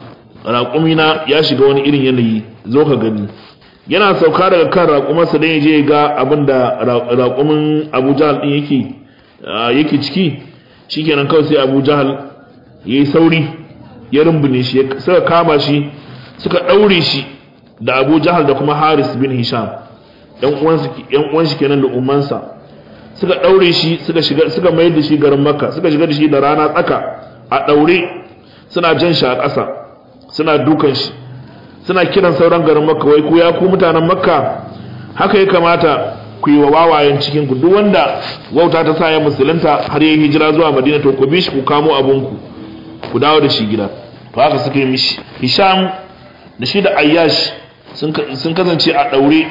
S1: raƙumina ya shiga wani irin yanayi zo ka gani yana sauka daga kan raƙumarsa don ya je ga abin da raƙumin abu jahal ɗin yake yake ciki shikenan kawai sai abu jahal ya yi sauri ya rumbune shi suka kama shi suka ɗaure shi da abu jahal da kuma haris bin hisham yan uwan shi kenan da umansa suka ɗaure shi suka shiga suka mayar da shi garin makka suka shiga da shi da rana tsaka a ɗaure suna jan shi a ƙasa suna dukan shi suna kiran sauran garin makka wai ku ya ku mutanen makka haka ya kamata ku yi wa wawayen cikin ku duk wanda wauta ta sa ya musulunta har ya hijira zuwa madina to ku bi shi ku kamo abunku ku dawo da shi gida to haka suka yi mishi hisham da shi da ayyash sun kasance a ɗaure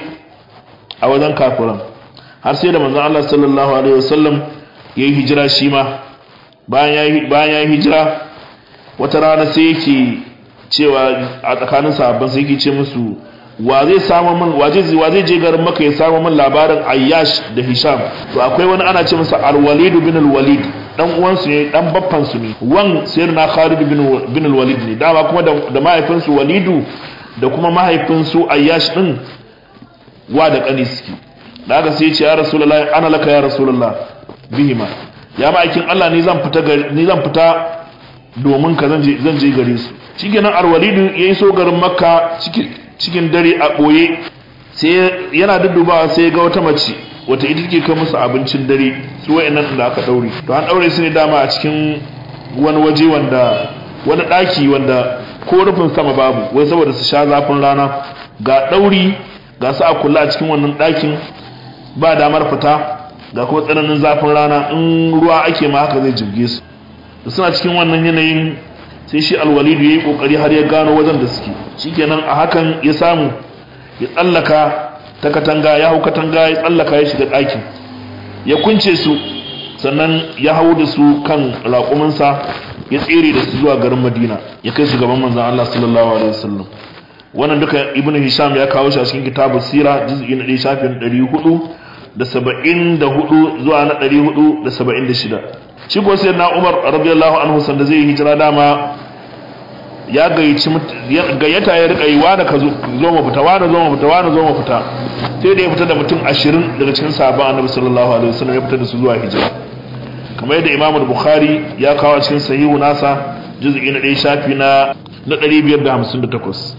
S1: a wajen kafiran har sai da manzon Allah sallallahu alaihi wasallam ya yi hijira shi ma bayan ya yi hijira wata rana sai yake cewa a tsakanin sahabban sai yake ce musu wa zai samu min wa zai wa zai je garin maka ya samu min labarin ayyash da hisham to akwai wani ana ce masa al-walid bin al-walid dan uwansu ne dan baffan su ne wan sayyidina khalid bin bin al-walid ne dama kuma da mahaifinsu walidu da kuma mahaifinsu ayyash din wa da kani suke da haka sai ya ce ya rasulullahi ana laka ya rasulullah bihima ya ma'aikin Allah ni zan fita ni zan fita domin ka zan je zan je gare su shikenan al-walidu yayi so garin makka cikin cikin dare a boye sai yana duddubawa sai ga wata mace wata ita take kai musu abincin dare su wayannan da aka daure to an daure su ne dama a cikin wani waje wanda wani daki wanda ko rufin sama babu wai saboda su sha zafin rana ga dauri ga su a kula a cikin wannan dakin ba damar fita ga kuma tsananin zafin rana in ruwa ake ma haka zai jirge su da suna cikin wannan yanayin sai shi alwalidu ya yi kokari har ya gano wajen da suke shikenan a hakan ya samu ya tsallaka ta katanga ya hau katanga ya tsallaka ya shiga ɗakin ya kunce su sannan ya hau da su kan raƙuminsa ya tsere da su zuwa garin madina ya kai su gaban manzan allah sallallahu alaihi wasallam wannan duka ibnu hisham ya kawo shi a cikin kitabu sira juz'i na 1 shafin 400 da 74 zuwa na 476 shi ko sai na umar radiyallahu anhu sanda zai hijira dama ya gayyaci gayyata ya rika yi wani ka zo mu fita wani zo mu fita wani zo mu fita sai da ya fita da mutum 20 daga cikin sahabban annabi sallallahu alaihi wasallam ya fita da su zuwa hijira kamar yadda imamu bukhari ya kawo cikin sahihu nasa juz'i na 1 shafi na na 558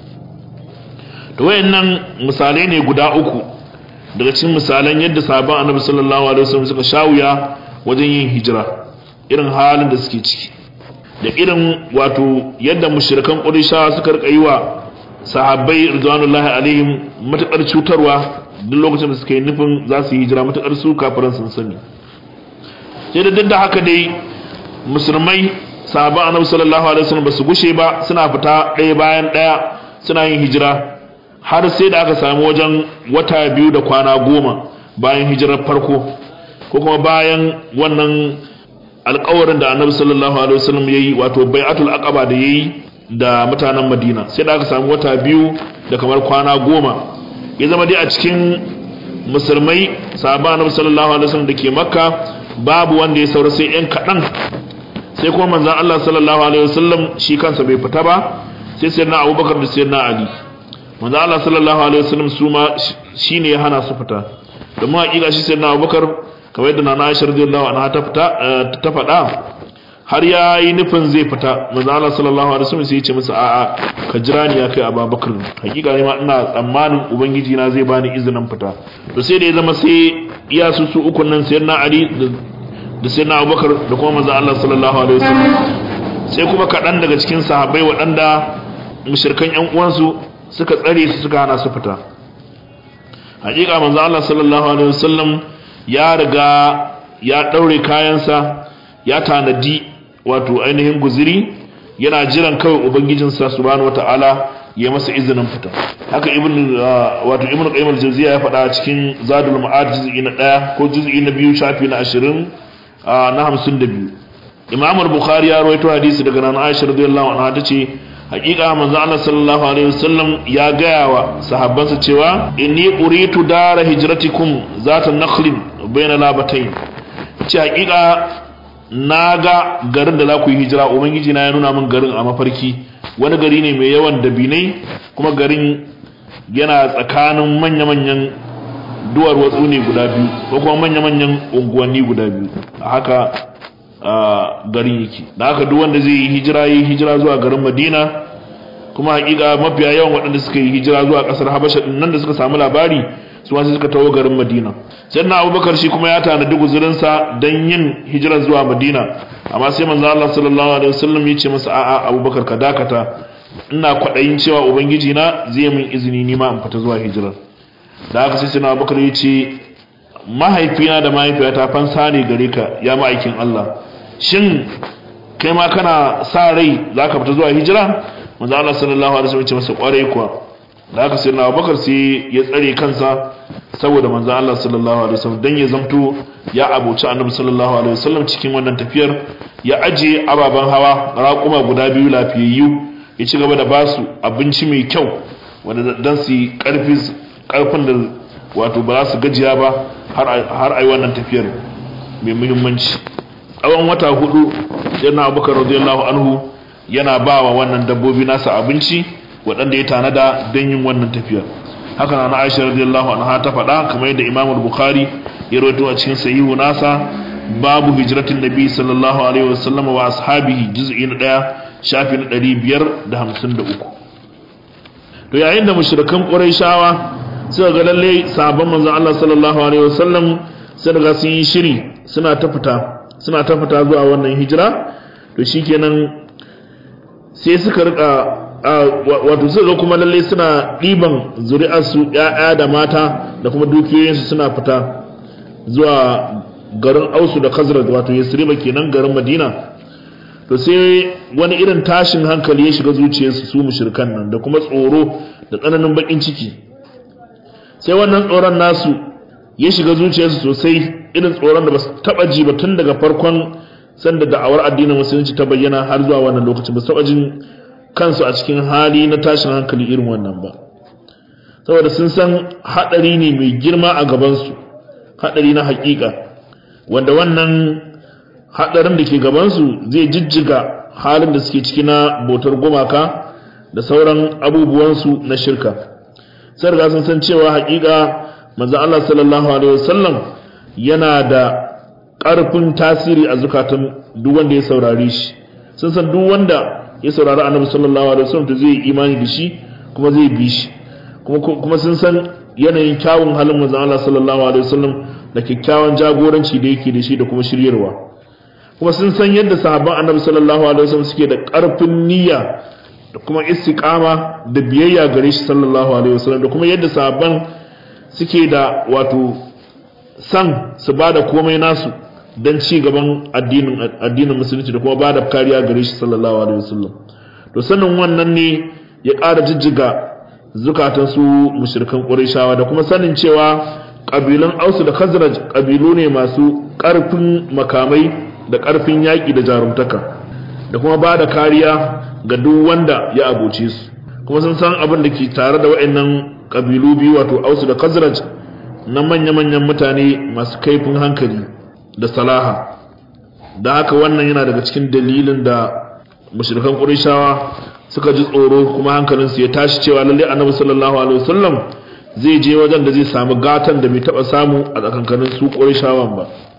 S1: to wayannan misalai ne guda uku daga cikin misalan yadda sahabban annabi sallallahu alaihi wasallam suka shawuya wajen yin hijira irin halin da suke ciki da irin wato yadda mushrikan qurayshawa suka rika yi wa sahabbai ridwanullahi alaihim matakar cutarwa duk lokacin da suka yi nufin za su yi hijira matakar su kafiran sun sani sai da duk da haka dai musulmai sahabban annabi sallallahu alaihi wasallam basu gushe ba suna fita ɗaya bayan ɗaya suna yin hijira har sai da aka samu wajen wata biyu da kwana goma bayan hijirar farko ko kuma bayan wannan alkawarin da annabi sallallahu alaihi wasallam yayi wato bai'atul aqaba da yayi da mutanen Madina sai da aka samu wata biyu da kamar kwana goma ya zama dai a cikin musulmai sahabban annabi sallallahu alaihi wasallam dake Makka babu wanda ya saura sai yan kadan sai kuma manzon Allah sallallahu alaihi wasallam shi kansa bai fita ba sai sayyidina Abubakar da sayyidina Ali manzon Allah sallallahu alaihi wasallam su ma shine ya hana su fita domin hakika shi sayyidina Abubakar kamar yadda nana Aisha radiyallahu anha ta fita ta faɗa har ya yi nufin zai fita manzo Allah sallallahu alaihi wasallam sai ya ce masa a'a ka jira ni ya kai Abubakar hakika ne ma ina tsammanin ubangiji na zai bani izinin fita to sai da ya zama sai iya su su ukun nan sayyidina Ali da sayyidina Abubakar da kuma manzo Allah sallallahu alaihi wasallam sai kuma kaɗan daga cikin sahabbai waɗanda mushrikan ƴan uwansu suka tsare su suka hana su fita hakika manzo Allah sallallahu alaihi wasallam ya riga ya daure kayansa ya tanadi wato ainihin guziri yana jiran kawai ubangijinsa subhanahu wataala ya masa izinin fita haka ibn wato ibn qayyim al-jawziya ya faɗa cikin zadul ma'ad juz'i na 1 ko juz'i na 2 shafi na 20 na 52 imam al-bukhari ya rawaito hadisi daga nan aisha radiyallahu anha tace hakika manzo Allah sallallahu alaihi wasallam ya gaya wa sahabbansa cewa inni uritu dara hijratikum zata nakhlin bayna labatayn ce hakika naga garin da za ku yi hijira ubangiji na ya nuna min garin a mafarki wani gari ne mai yawan dabinai kuma garin yana tsakanin manya-manyan duwar watsu ne guda biyu ko kuma manya-manyan unguwanni guda biyu a haka garin yake da haka duk wanda zai yi hijira yi hijira zuwa garin madina kuma hakika mafiya yawan waɗanda suka yi hijira zuwa ƙasar habasha din nan da suka samu labari su wasu suka tawo garin madina sai na abubakar shi kuma ya tanadi guzurinsa don yin hijira zuwa madina amma sai manzo Allah sallallahu alaihi wasallam ya ce masa a'a abubakar ka dakata ina kwaɗayin cewa ubangiji na zai min izini ni ma in fita zuwa hijira da haka sai sai abubakar ya ce mahaifina da mahaifiyata fansa ne gare ka ya ma'aikin Allah shin kai ma kana sa rai za ka fita zuwa hijira manzo Allah sallallahu alaihi wasallam ya ce masa kwarai kuwa da haka sai na Abubakar sai ya tsare kansa saboda manzo Allah sallallahu alaihi wasallam dan ya zamto ya abuci Annabi sallallahu alaihi wasallam cikin wannan tafiyar ya aje ababan hawa raƙuma guda biyu lafiyayyu ya ci gaba da basu abinci mai kyau wanda dan su karfi karfin da wato ba za su gajiya ba har ai wannan tafiyar mai muhimmanci tsawon wata hudu yana abubakar radiyallahu anhu yana ba wa wannan dabbobi nasa abinci waɗanda ya tanada don yin wannan tafiyar haka na aisha radiyallahu anha ta faɗa kamar yadda imam bukhari ya rawaito a cikin sahihu nasa babu hijratin nabi sallallahu alaihi wasallam wa ashabihi juz'i na ɗaya shafi na ɗari biyar da hamsin da uku to yayin da mushrikan qurayshawa suka ga lalle sabon manzon Allah sallallahu alaihi wasallam sai daga sun yi shiri suna ta fita suna ta fita zuwa wannan hijira to shikenan sai suka rika wato suka kuma lalle suna ɗiban zuri'arsu ‘ya'ya da mata da kuma dukiyoyinsu suna fita zuwa garin ausu da khazraj wato yasriba kenan garin madina to sai wani irin tashin hankali ya shiga zuciyarsu su mushrikan nan da kuma tsoro da tsananin bakin ciki sai wannan tsoron nasu ya shiga zuciyarsu sosai irin tsoron da ba su taba ji ba tun daga farkon sanda da'awar addinin musulunci ta bayyana har zuwa wannan lokacin ba su taba jin kansu a cikin hali na tashin hankali irin wannan ba saboda sun san hadari ne mai girma a gabansu hadari na hakika wanda wannan hadarin da ke gabansu zai jijjiga halin da suke ciki na bautar gumaka da sauran abubuwansu na shirka sai riga sun san cewa hakika manzo Allah sallallahu alaihi wasallam yana da ƙarfin tasiri a zukatan duk wanda ya saurare shi sun san duk wanda ya saurari annabi sallallahu alaihi wasallam to zai imani da shi kuma zai bi shi kuma kuma sun san yanayin kyawun halin manzo Allah sallallahu alaihi wasallam da kyakkyawan jagoranci da yake da shi da kuma shiryarwa kuma sun san yadda sahabban annabi sallallahu alaihi wasallam suke da ƙarfin niyya da kuma istiqama da biyayya gare shi sallallahu alaihi wasallam da kuma yadda sahabban suke da wato san su bada komai nasu don ci gaban addinin addinin musulunci da kuma bada kariya gare shi sallallahu alaihi wasallam to sanin wannan ne ya ƙara jijjiga zukatan su mushrikan qurayshawa da kuma sanin cewa kabilan ausu da khazraj kabilu ne masu ƙarfin makamai da ƙarfin yaƙi da jarumtaka da kuma bada kariya ga duk wanda ya abuce su kuma sun san abin da ke tare da waɗannan kabilu biyu wato ausu da khazraj na manya-manyan mutane masu kaifin hankali da salaha da haka wannan yana daga cikin dalilin da mushrikan qurayshawa suka ji tsoro kuma hankalinsu ya tashi cewa lalle annabi sallallahu alaihi wasallam zai je wajen da zai samu gatan da bai taba samu a tsakankanin su qurayshawan ba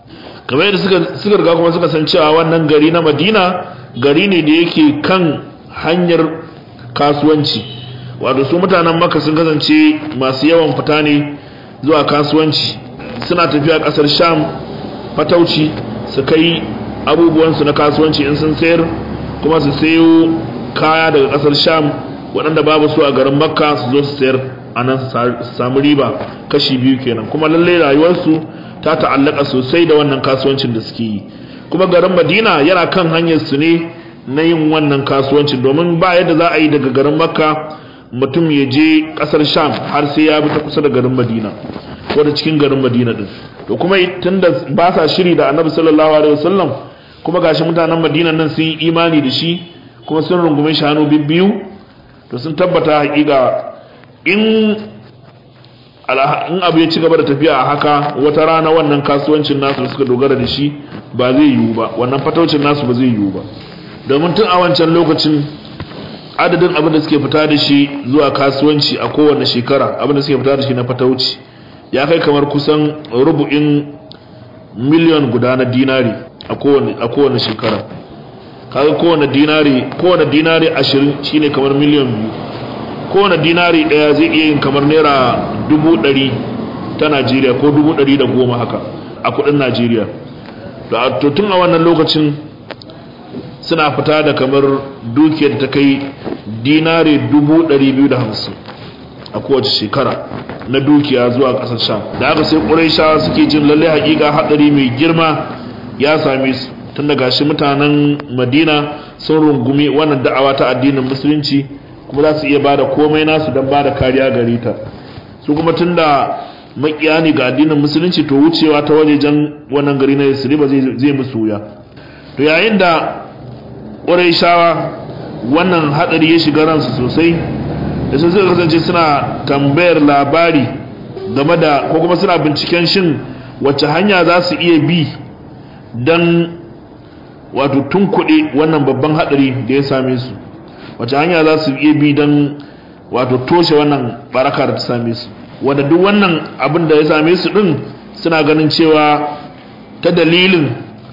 S1: kamar yadda suka suka riga kuma suka san cewa wannan gari na Madina gari ne da yake kan hanyar kasuwanci wato su mutanen Makka sun kasance masu yawan fita ne zuwa kasuwanci suna tafiya kasar Sham fatauci su kai abubuwansu na kasuwanci in sun sayar kuma su sayo kaya daga kasar Sham waɗanda babu su a garin Makka su zo su sayar a nan su samu riba kashi biyu kenan kuma lalle rayuwarsu ta ta'allaka sosai da wannan kasuwancin da suke yi kuma garin Madina yana kan hanyar su ne na yin wannan kasuwancin domin ba yadda za a yi daga garin Makka mutum ya je kasar Sham har sai ya bi ta kusa da garin Madina ko da cikin garin Madina din to kuma tunda ba sa shiri da Annabi sallallahu alaihi wasallam kuma gashi mutanen Madina nan sun yi imani da shi kuma sun rungume shi hannu bibbiyu to sun tabbata hakika in in abu ya ci gaba da tafiya a haka wata rana wannan kasuwancin nasu da suka dogara da shi ba zai yiwu ba wannan fataucin nasu ba zai yiwu ba domin tun a wancan lokacin adadin abin da suke fita da shi zuwa kasuwanci a kowane shekara abin da suke fita da shi na fatauci ya kai kamar kusan rubu'in miliyon guda na dinari a kowane shekara kaga kowane dinari kowane dinari ashirin shine kamar miliyon biyu kowane dinari daya zai iya yin kamar naira dubu ɗari ta najeriya ko dubu ɗari da goma haka a kudin najeriya to tun a wannan lokacin suna fita da kamar dukiyar ta kai dinari dubu ɗari biyu da hamsin a kowace shekara na dukiya zuwa ƙasar sham da haka sai ƙuraisha suke jin lalle haƙiƙa haɗari mai girma ya same su tun daga shi mutanen madina sun rungumi wannan da'awa ta addinin musulunci kuma za su iya bada komai nasu don bada kariya gare ta su kuma tun da makiya ne ga addinin musulunci to wucewa ta wajejen wannan gari na yasriba zai musu wuya to yayin da ƙuraishawa wannan haɗari ya shiga ransu sosai da sun suka kasance suna tambayar labari game da ko kuma suna binciken shin wacce hanya za su iya bi don wato tunkuɗe wannan babban haɗari da ya same su wacce hanya za su iya bi don wato toshe wannan baraka da ta same su wanda duk wannan abin da ya same su ɗin suna ganin cewa ta dalilin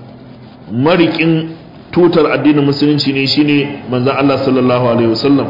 S1: marikin tutar addinin musulunci ne shine manzan Allah sallallahu alaihi wasallam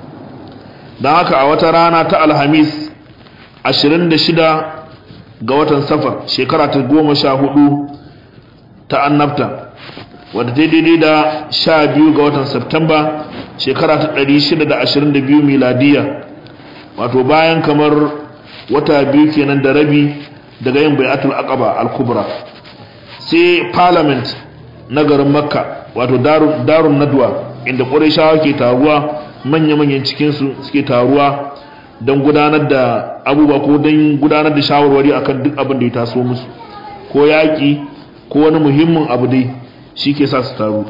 S1: don haka a wata rana ta alhamis 26 ga watan safar shekara ta goma sha hudu ta annabta wadda ta daidai da sha biyu ga watan Septemba shekara ta ɗari shida da ashirin da biyu miladiya wato bayan kamar wata biyu kenan da rabi daga yin bai'atul aqaba al-kubra sai parliament na garin makka wato darun nadwa inda ƙurayshawa ke taruwa manya-manyan cikinsu suke taruwa don gudanar da abubuwa ko don gudanar da shawarwari akan duk abin da ya taso musu ko yaƙi ko wani muhimmin abu dai shi ke sa su taru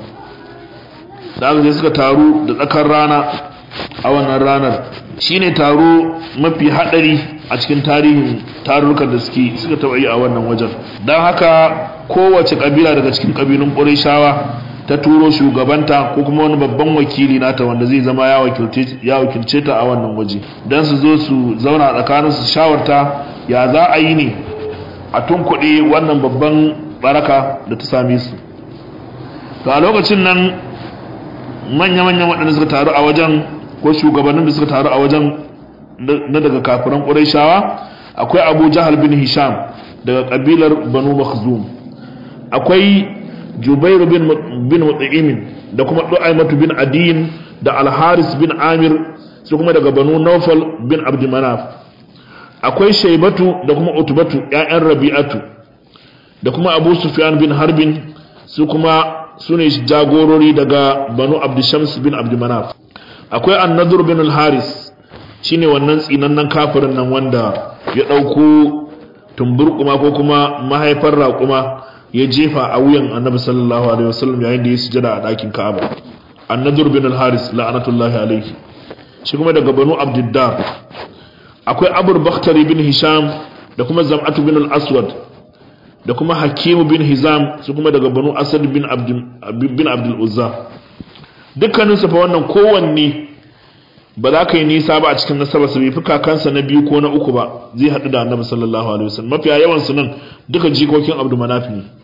S1: da aka je suka taru da tsakar rana a wannan ranar shi ne taro mafi haɗari a cikin tarihin tarurrukan da suke suka taɓa yi a wannan wajen don haka kowace ƙabila daga cikin ƙabilun ƙurishawa ta turo shugabanta ko kuma wani babban wakili nata wanda zai zama ya wakilce ta a wannan waje don su zo su zauna a tsakanin su shawarta ya za a yi ne a tunkuɗe wannan babban baraka da ta same su to a lokacin nan manya-manyan waɗanda suka taru a wajen ko shugabannin da suka taru a wajen na daga kafiran ƙurayshawa akwai abu jahal bin hisham daga ƙabilar banu makhzum akwai jubairu bin mut'imin da kuma du'aimatu bin adiyin da alharis bin amir su kuma daga banu naufal bin abdumanaf akwai shaibatu da kuma utubatu 'ya'yan rabi'atu da kuma abu sufyan bin harbin su kuma su ne jagorori daga banu abdushams bin abdumanaf akwai annadur bin al-haris shine wannan tsinannen kafirin nan wanda ya ɗauko tumburkuma ko kuma mahaifar raƙuma ya jefa a wuyan annabi sallallahu alaihi wasallam yayin da ya sujada a ɗakin ka'aba annadur bin al-haris la'anatullahi alaihi shi kuma daga banu abdiddar akwai abur bakhtari bin hisham da kuma zam'atu bin al-aswad da kuma hakimu bin hizam su kuma daga banu asad bin bin abdul uzza dukkanin su fa wannan kowanne ba za ka yi nisa ba a cikin nasaba su bai fi kakansa na biyu ko na uku ba zai haɗu da annabi sallallahu alaihi wasallam mafiya yawan su nan duka jikokin abdul manaf ne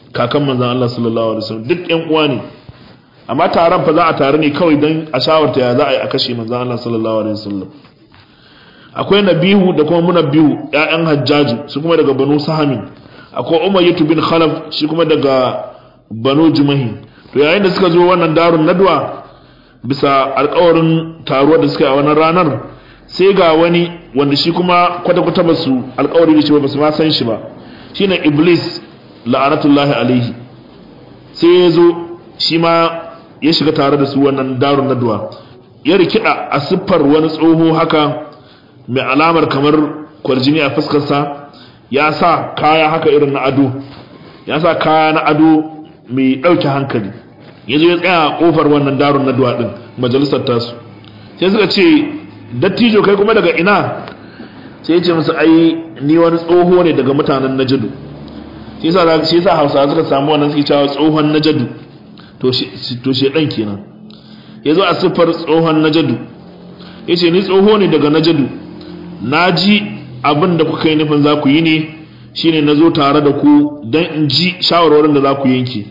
S1: kakan manzon Allah sallallahu alaihi wasallam duk ƴan uwa ne amma taron fa za a tare ne kawai don a shawarta ya za a yi a kashe manzon Allah sallallahu alaihi wasallam akwai nabihu da kuma munabbihu ƴaƴan hajjaju su kuma daga banu sahamin akwai umayyatu bin khalaf shi kuma daga banu jumahi to yayin da suka zo wannan darun nadwa bisa alƙawarin taruwa da suka yi a wannan ranar sai ga wani wanda shi kuma kwata-kwata ba su alƙawari da shi ba su ma san shi ba shine iblis la'anatullahi alaihi sai ya zo shi ma ya shiga tare da su wannan darun nadwa ya rikida a siffar wani tsoho haka mai alamar kamar kwarjini a fuskarsa ya sa kaya haka irin na ado ya sa kaya na ado mai ɗauke hankali ya zo ya tsaya a ƙofar wannan darun nadwa ɗin majalisar tasu sai suka ce dattijo kai kuma daga ina sai ya ce musu ai ni wani tsoho ne daga mutanen najadu shi yasa hausawa suka samu wannan suke cewa tsohon najadu to shedan kenan ya zo a siffar tsohon najadu ya ce ni tsoho ne daga najadu na ji abin da kuka yi nufin za ku yi ne shine na zo tare da ku don in ji shawarwarin da za ku yanke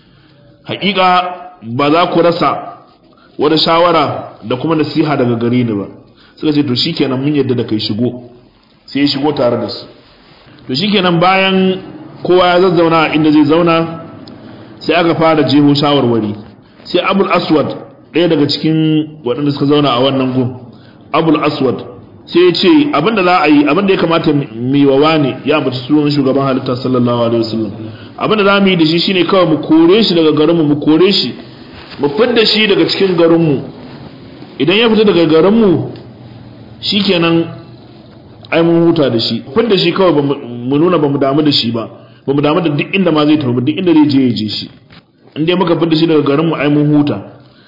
S1: hakika ba za ku rasa wata shawara da kuma nasiha daga gare ni ba suka ce to shikenan mun yadda da kai shigo sai ya shigo tare da su to shikenan bayan kowa ya zazzauna inda zai zauna sai aka fara jeho shawarwari sai abul aswad ɗaya daga cikin waɗanda suka zauna a wannan gun abul aswad sai ya ce abinda za a yi abinda ya kamata mai wawa ne ya ambaci sunan shugaban halitta sallallahu alaihi wasallam abinda za mu yi da shi shine kawai mu kore shi daga garinmu mu kore shi mu fidda shi daga cikin garinmu idan ya fita daga garinmu shikenan ai mun huta da shi fidda shi kawai mu nuna ba mu damu da shi ba ba mu damu da duk inda ma zai tafi duk inda zai je ya je shi in dai muka fidda shi daga garinmu ai mun huta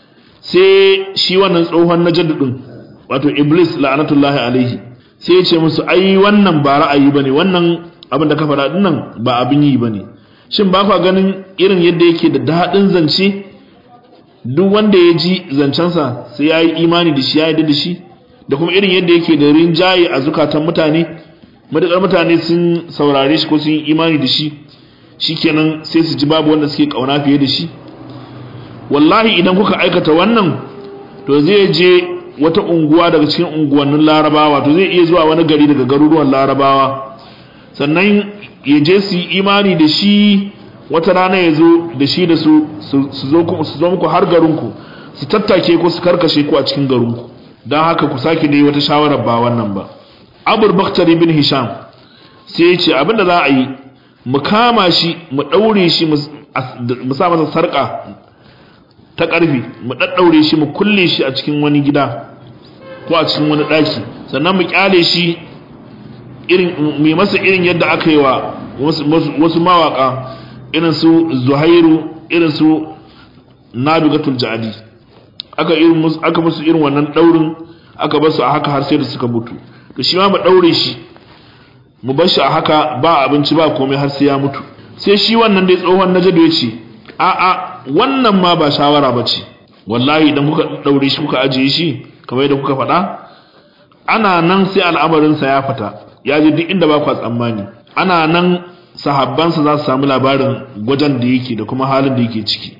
S1: sai shi wannan tsohon na din wato iblis la'anatullahi alaihi sai ya ce musu ai wannan ba ra'ayi bane wannan abin da ka faɗa din nan ba abin yi bane shin ba kwa ganin irin yadda yake da daɗin zance duk wanda ya ji zancensa sai ya yi imani da shi ya yi da shi da kuma irin yadda yake da rinjaye a zukatan mutane matuƙar mutane sun saurare shi ko sun yi imani da shi shikenan sai su ji babu wanda suke ƙauna fiye da shi wallahi idan kuka aikata wannan to zai je wata unguwa daga cikin unguwannin larabawa to zai iya zuwa wani gari daga garuruwan larabawa sannan ya je su yi imani da shi wata rana ya zo da shi da su su zo muku har garinku su tattake ku su karkashe ku a cikin garinku don haka ku sake dai wata shawarar ba wannan ba abul baktari bin hisham sai ya ce abinda za a yi mu kama shi mu ɗaure shi mu sa masa sarƙa ta ƙarfi mu ɗaɗɗaure shi mu kulle shi a cikin wani gida ko a cikin wani ɗaki sannan mu ƙyale shi irin mai masa irin yadda aka yi wa wasu mawaƙa irin su zuhairu irin su nabigatul jadi aka irin aka musu irin wannan daurin aka bar su a haka har sai da suka mutu to shi ma mu daure shi mu bar shi a haka ba abinci ba komai har sai ya mutu sai shi wannan dai tsohon najado ya ce a a wannan ma ba shawara ba ce wallahi idan kuka daure shi kuka ajiye shi kamar yadda kuka faɗa ana nan sai al'amarinsa ya fita ya je duk inda ba ku tsammani ana nan sahabbansa za su samu labarin gwajen da yake da kuma halin da yake ciki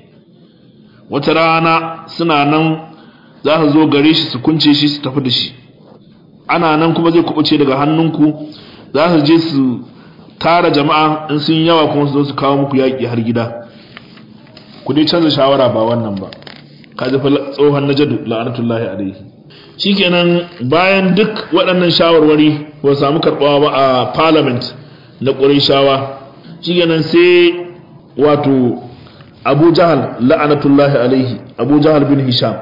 S1: wata rana suna nan za su zo gare shi su kunce shi su tafi da shi ana nan kuma zai kubuce daga hannunku za su je su tara jama'a in sun yawa kuma su zo su kawo muku yaƙi har gida ku dai canza shawara ba wannan ba ka ji tsohon najadu la'anatullahi alaihi shikenan bayan duk waɗannan shawarwari ba samu karɓawa ba a parliament na ƙurayshawa shikenan sai wato abu jahal la'anatullahi alaihi abu jahal bin hisham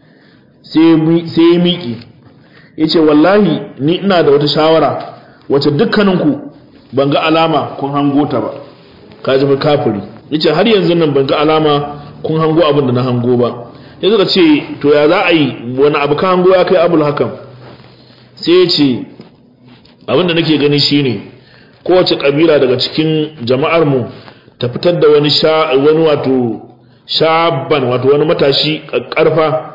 S1: sai ya miƙi ya ce wallahi ni ina da wata shawara wacce dukkaninku ban ga alama kun hango ta ba ka ji kafiri ya ce har yanzu nan ban ga alama kun hango abin da na hango ba ya suka ce to ya za a yi wani abu ka hango ya kai abul hakan sai ya ce abin da nake gani shine kowace kabila daga cikin jama'ar mu ta fitar da wani sha wani wato shaban wato wani matashi karfa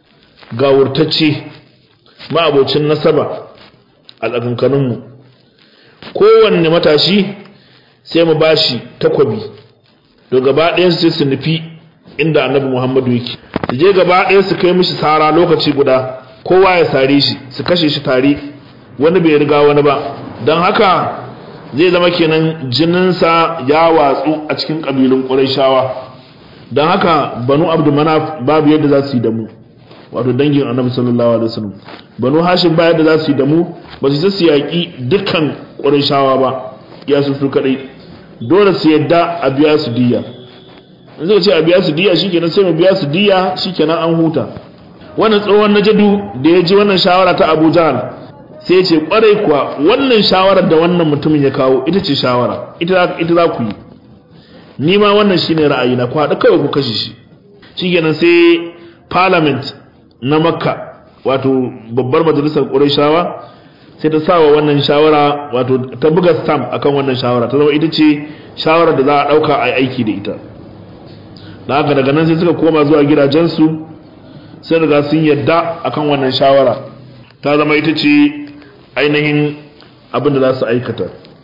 S1: gawurtacce ma'abocin nasaba a tsakankanin mu kowanne matashi sai mu bashi takwabi to gaba ɗayan su su nufi inda annabi muhammadu yake su je gaba ɗaya su kai mishi sara lokaci guda kowa ya sare shi su kashe shi tare wani bai riga wani ba don haka zai zama kenan jininsa ya watsu a cikin ƙabilun ƙurayshawa don haka banu abdu manaf babu yadda za su yi da mu wato dangin annabi sallallahu alaihi wasallam banu hashim ba yadda za su yi da mu ba su su yaƙi dukkan ƙurayshawa ba ya su su kaɗai dole su yadda a biya su diya in zai ce a biya su diya shikenan sai mu biya su diya shikenan an huta wannan tsohon najadu da ya ji wannan shawara ta Abu Jahl sai ce kwarai kuwa wannan shawarar da wannan mutumin ya kawo ita ce shawara ita ita za ku yi ni ma wannan shine ra'ayina ku haɗu kawai ku kashe shi shikenan sai parliament na Makka wato babbar majalisar Qurayshawa sai ta sawa wannan shawara wato ta buga stamp akan wannan shawara ta zama ita ce shawarar da za a ɗauka a aiki da ita da haka daga nan sai suka koma zuwa gidajensu sai riga sun yadda akan wannan shawara ta zama ita ce ainihin abin da za su aikata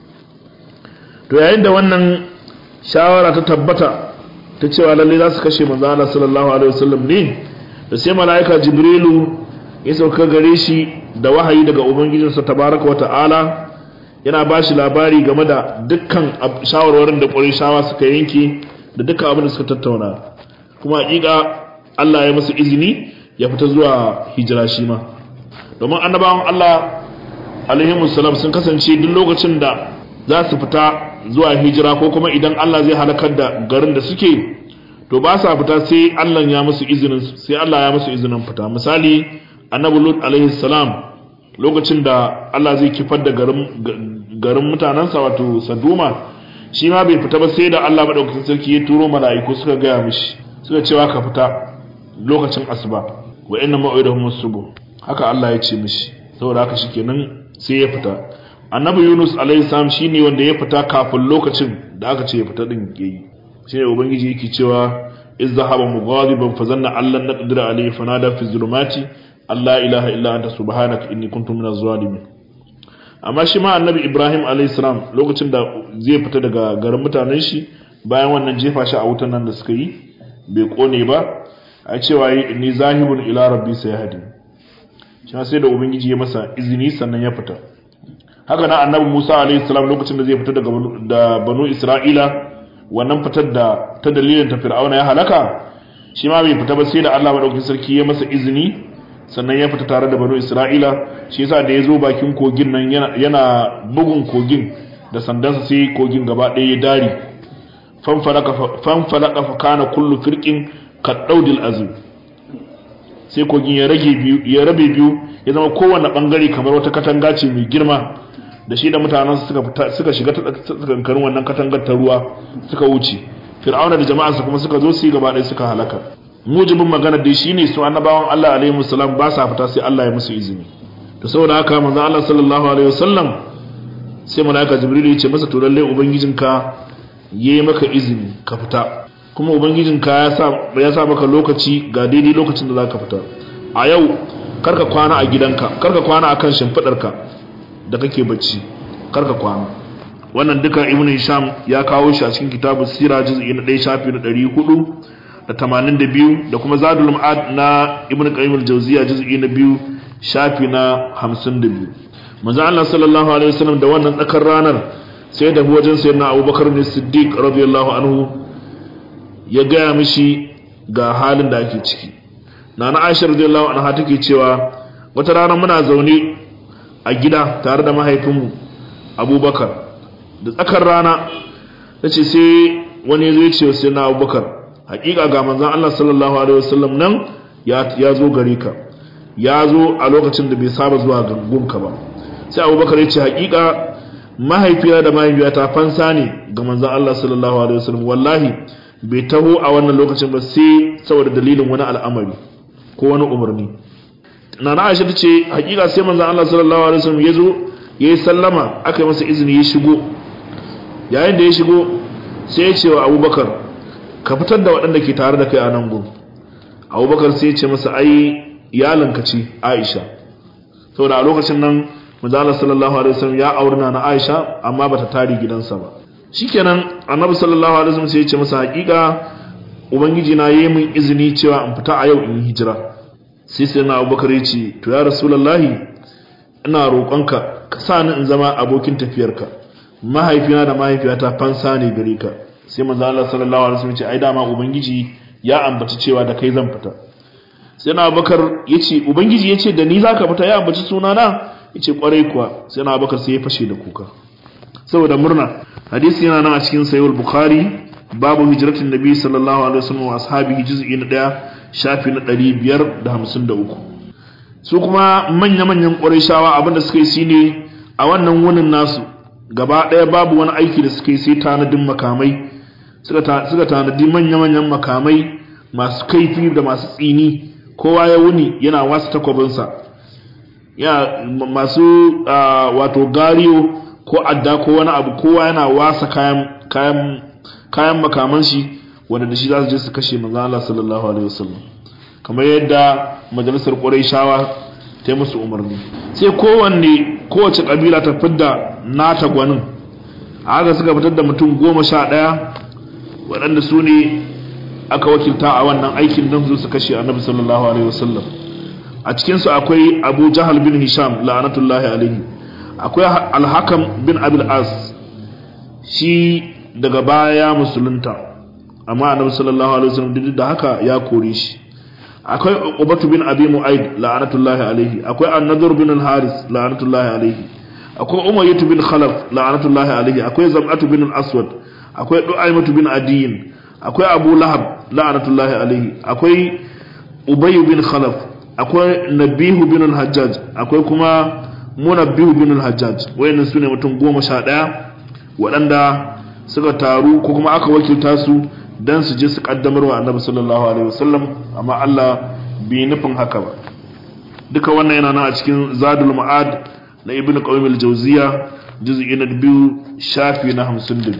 S1: to yayin da wannan shawara ta tabbata ta cewa lalle za su kashe manzo Allah sallallahu alaihi wasallam ne da sai malaika jibrilu ya sauka gare shi da wahayi daga ubangijinsa tabaraka wa ta'ala yana ba shi labari game da dukkan shawarwarin da shawa suka yanke da dukkan abin da suka tattauna kuma hakika Allah ya musu izini ya fita zuwa hijira shi ma domin annabawan Allah alaihi musallam sun kasance duk lokacin da za su fita zuwa hijira ko kuma idan Allah zai halakar da garin da suke to ba sa fita sai Allah ya musu izinin sai Allah ya musu izinin fita misali annabi Lut alaihi salam lokacin da Allah zai kifar da garin garin mutanansa wato Saduma shi ma bai fita ba sai da Allah madaukakin sarki ya turo mala'iku suka gaya mishi suka cewa ka fita lokacin asuba wa inna ma'idahum subuh haka Allah ya ce mishi saboda haka shikenan sai ya fita annabi Yunus alaihi salam shine wanda ya fita kafin lokacin da aka ce ya fita din yayi shine ubangiji yake cewa iz zahaba mughadiban fa zanna allan naqdir alayhi fanada fi zulumati alla ilaha illa anta subhanaka inni kuntu minaz zalimin amma shi ma annabi Ibrahim alayhi salam lokacin da zai fita daga garin mutanen shi bayan wannan jefa shi a wutan nan da suka yi bai kone ba a cewa yi inni zahibun ila rabbi sayhadi shi sai da ubangiji ya masa izini sannan ya fita haka nan annabi Musa alayhi salam lokacin da zai fita daga da banu Isra'ila wannan fitar da ta dalilin ta Fir'auna ya halaka shi ma bai fita ba sai da Allah madaukakin sarki ya masa izini sannan ya fita tare da banu Isra'ila shi yasa da ya zo bakin kogin nan yana bugun kogin da sandansa sai kogin gaba ɗaya ya dari fanfalaka fa kana kullu firqin kaddaudil azim sai kogin ya rage biyu ya rabe biyu ya zama kowanne bangare kamar wata katanga ce mai girma da shi da mutanen suka fita suka shiga tsakankanin wannan katangar ta ruwa suka wuce fir'auna da jama'arsa kuma suka zo su yi gaba ɗaya suka halaka mujibin magana dai shine su annabawan Allah alaihi wasallam ba sa fita sai Allah ya musu izini to saboda haka manzo Allah sallallahu alaihi wasallam sai malaika jibril ya ce masa to lalle ubangijinka yayi maka izini ka fita kuma ubangijinka ya sa ya sa maka lokaci ga daidai lokacin da zaka fita a yau karka kwana a gidanka karka kwana akan shimfidarka da kake bacci karka kwana wannan duka ibnu hisham ya kawo shi a cikin kitabu sira juz'i na 1 shafi na 400 da 82 da kuma zadul ma'ad na ibnu qayyim al-jawziya juz'i na 2 shafi na 52 manzo Allah sallallahu alaihi wasallam da wannan tsakar ranar sai da wajen sayyidina Abubakar ne Siddiq radiyallahu anhu ya gaya mishi ga halin da ake ciki nana Aisha radiyallahu anha take cewa wata rana muna zaune a gida tare da mahaifinmu Abubakar da tsakar rana tace sai wani ya zo ya ce sai na Abubakar hakika ga manzon Allah sallallahu alaihi wasallam nan ya zo gare ka ya zo a lokacin da bai saba zuwa gangunka ba sai Abubakar ya ce hakika mahaifiya da mahaifiyata fansa ne ga manzon Allah sallallahu alaihi wasallam wallahi bai taho a wannan lokacin ba sai saboda dalilin wani al'amari ko wani umarni nana Aisha ta ce hakika sai manzon Allah sallallahu alaihi wasallam ya zo ya yi sallama aka yi masa izini ya shigo yayin da ya shigo sai ya ce wa Abubakar ka fitar da waɗanda ke tare da kai a nan gun Abubakar sai ya ce masa ai iyalanka ce Aisha saboda a lokacin nan manzon Allah sallallahu alaihi wasallam ya aurna na Aisha amma bata tari gidansa ba shikenan annabi sallallahu alaihi wasallam sai ya ce masa hakika ubangiji na yi min izini cewa in fita a yau in hijira sai sai na abubakar ya ce to ya rasulullahi ina roƙonka ka sa ni in zama abokin tafiyarka mahaifina da mahaifiyata fansa ne gare ka sai manzo Allah sallallahu alaihi wasallam ya ce ai dama ubangiji ya ambaci cewa da kai zan fita sai na abubakar ya ce ubangiji ya ce da ni zaka fita ya ambaci sunana ya ce kwarai kuwa sai na abubakar sai ya fashe da kuka saboda murna hadisi yana nan a cikin sayyid bukhari babu hijratin nabi sallallahu alaihi wasallam wa ashabihi juz'i na 1 shafi na 553 su kuma manya manyan qurayshawa abinda suka yi shine a wannan wunin nasu gaba daya babu wani aiki da suka yi sai tanadin makamai suka suka tanadi manya manyan makamai masu kaifi da masu tsini kowa ya wuni yana wasu takwabinsa ya masu wato gariyo ko adda ko wani abu kowa yana wasa kayan kayan kayan makaman shi wanda da shi za su je su kashe manzo Allah sallallahu alaihi wasallam kamar yadda majalisar Qurayshawa ta yi musu umarni sai kowanne kowace kabila ta fidda nata gwanin haka suka fitar da mutum goma sha ɗaya waɗanda su ne aka wakilta a wannan aikin don su kashe annabi sallallahu alaihi wasallam a cikinsu akwai abu jahal bin hisham la'anatullahi alaihi akwai alhakam bin abil as shi daga baya musulunta amma annabi sallallahu alaihi wasallam duk da haka ya kore shi akwai ubatu bin abi mu'aid la'anatullahi alaihi akwai an-nadhr bin al-haris la'anatullahi alaihi akwai umayyah bin khalaf la'anatullahi alaihi akwai zam'atu bin al-aswad akwai du'aymatu bin adiyin akwai abu lahab la'anatullahi alaihi akwai ubay bin khalaf akwai nabihu bin al-hajjaj akwai kuma munabbihu bin al-hajjaj wayannan sune mutum goma sha ɗaya waɗanda suka taru ko kuma aka wakilta su dan su je su kaddamar wa annabi sallallahu alaihi wasallam amma Allah bai nufin haka ba duka wannan yana nan a cikin zadul ma'ad na ibnu qayyim al-jawziya juz'i na biyu shafi na 52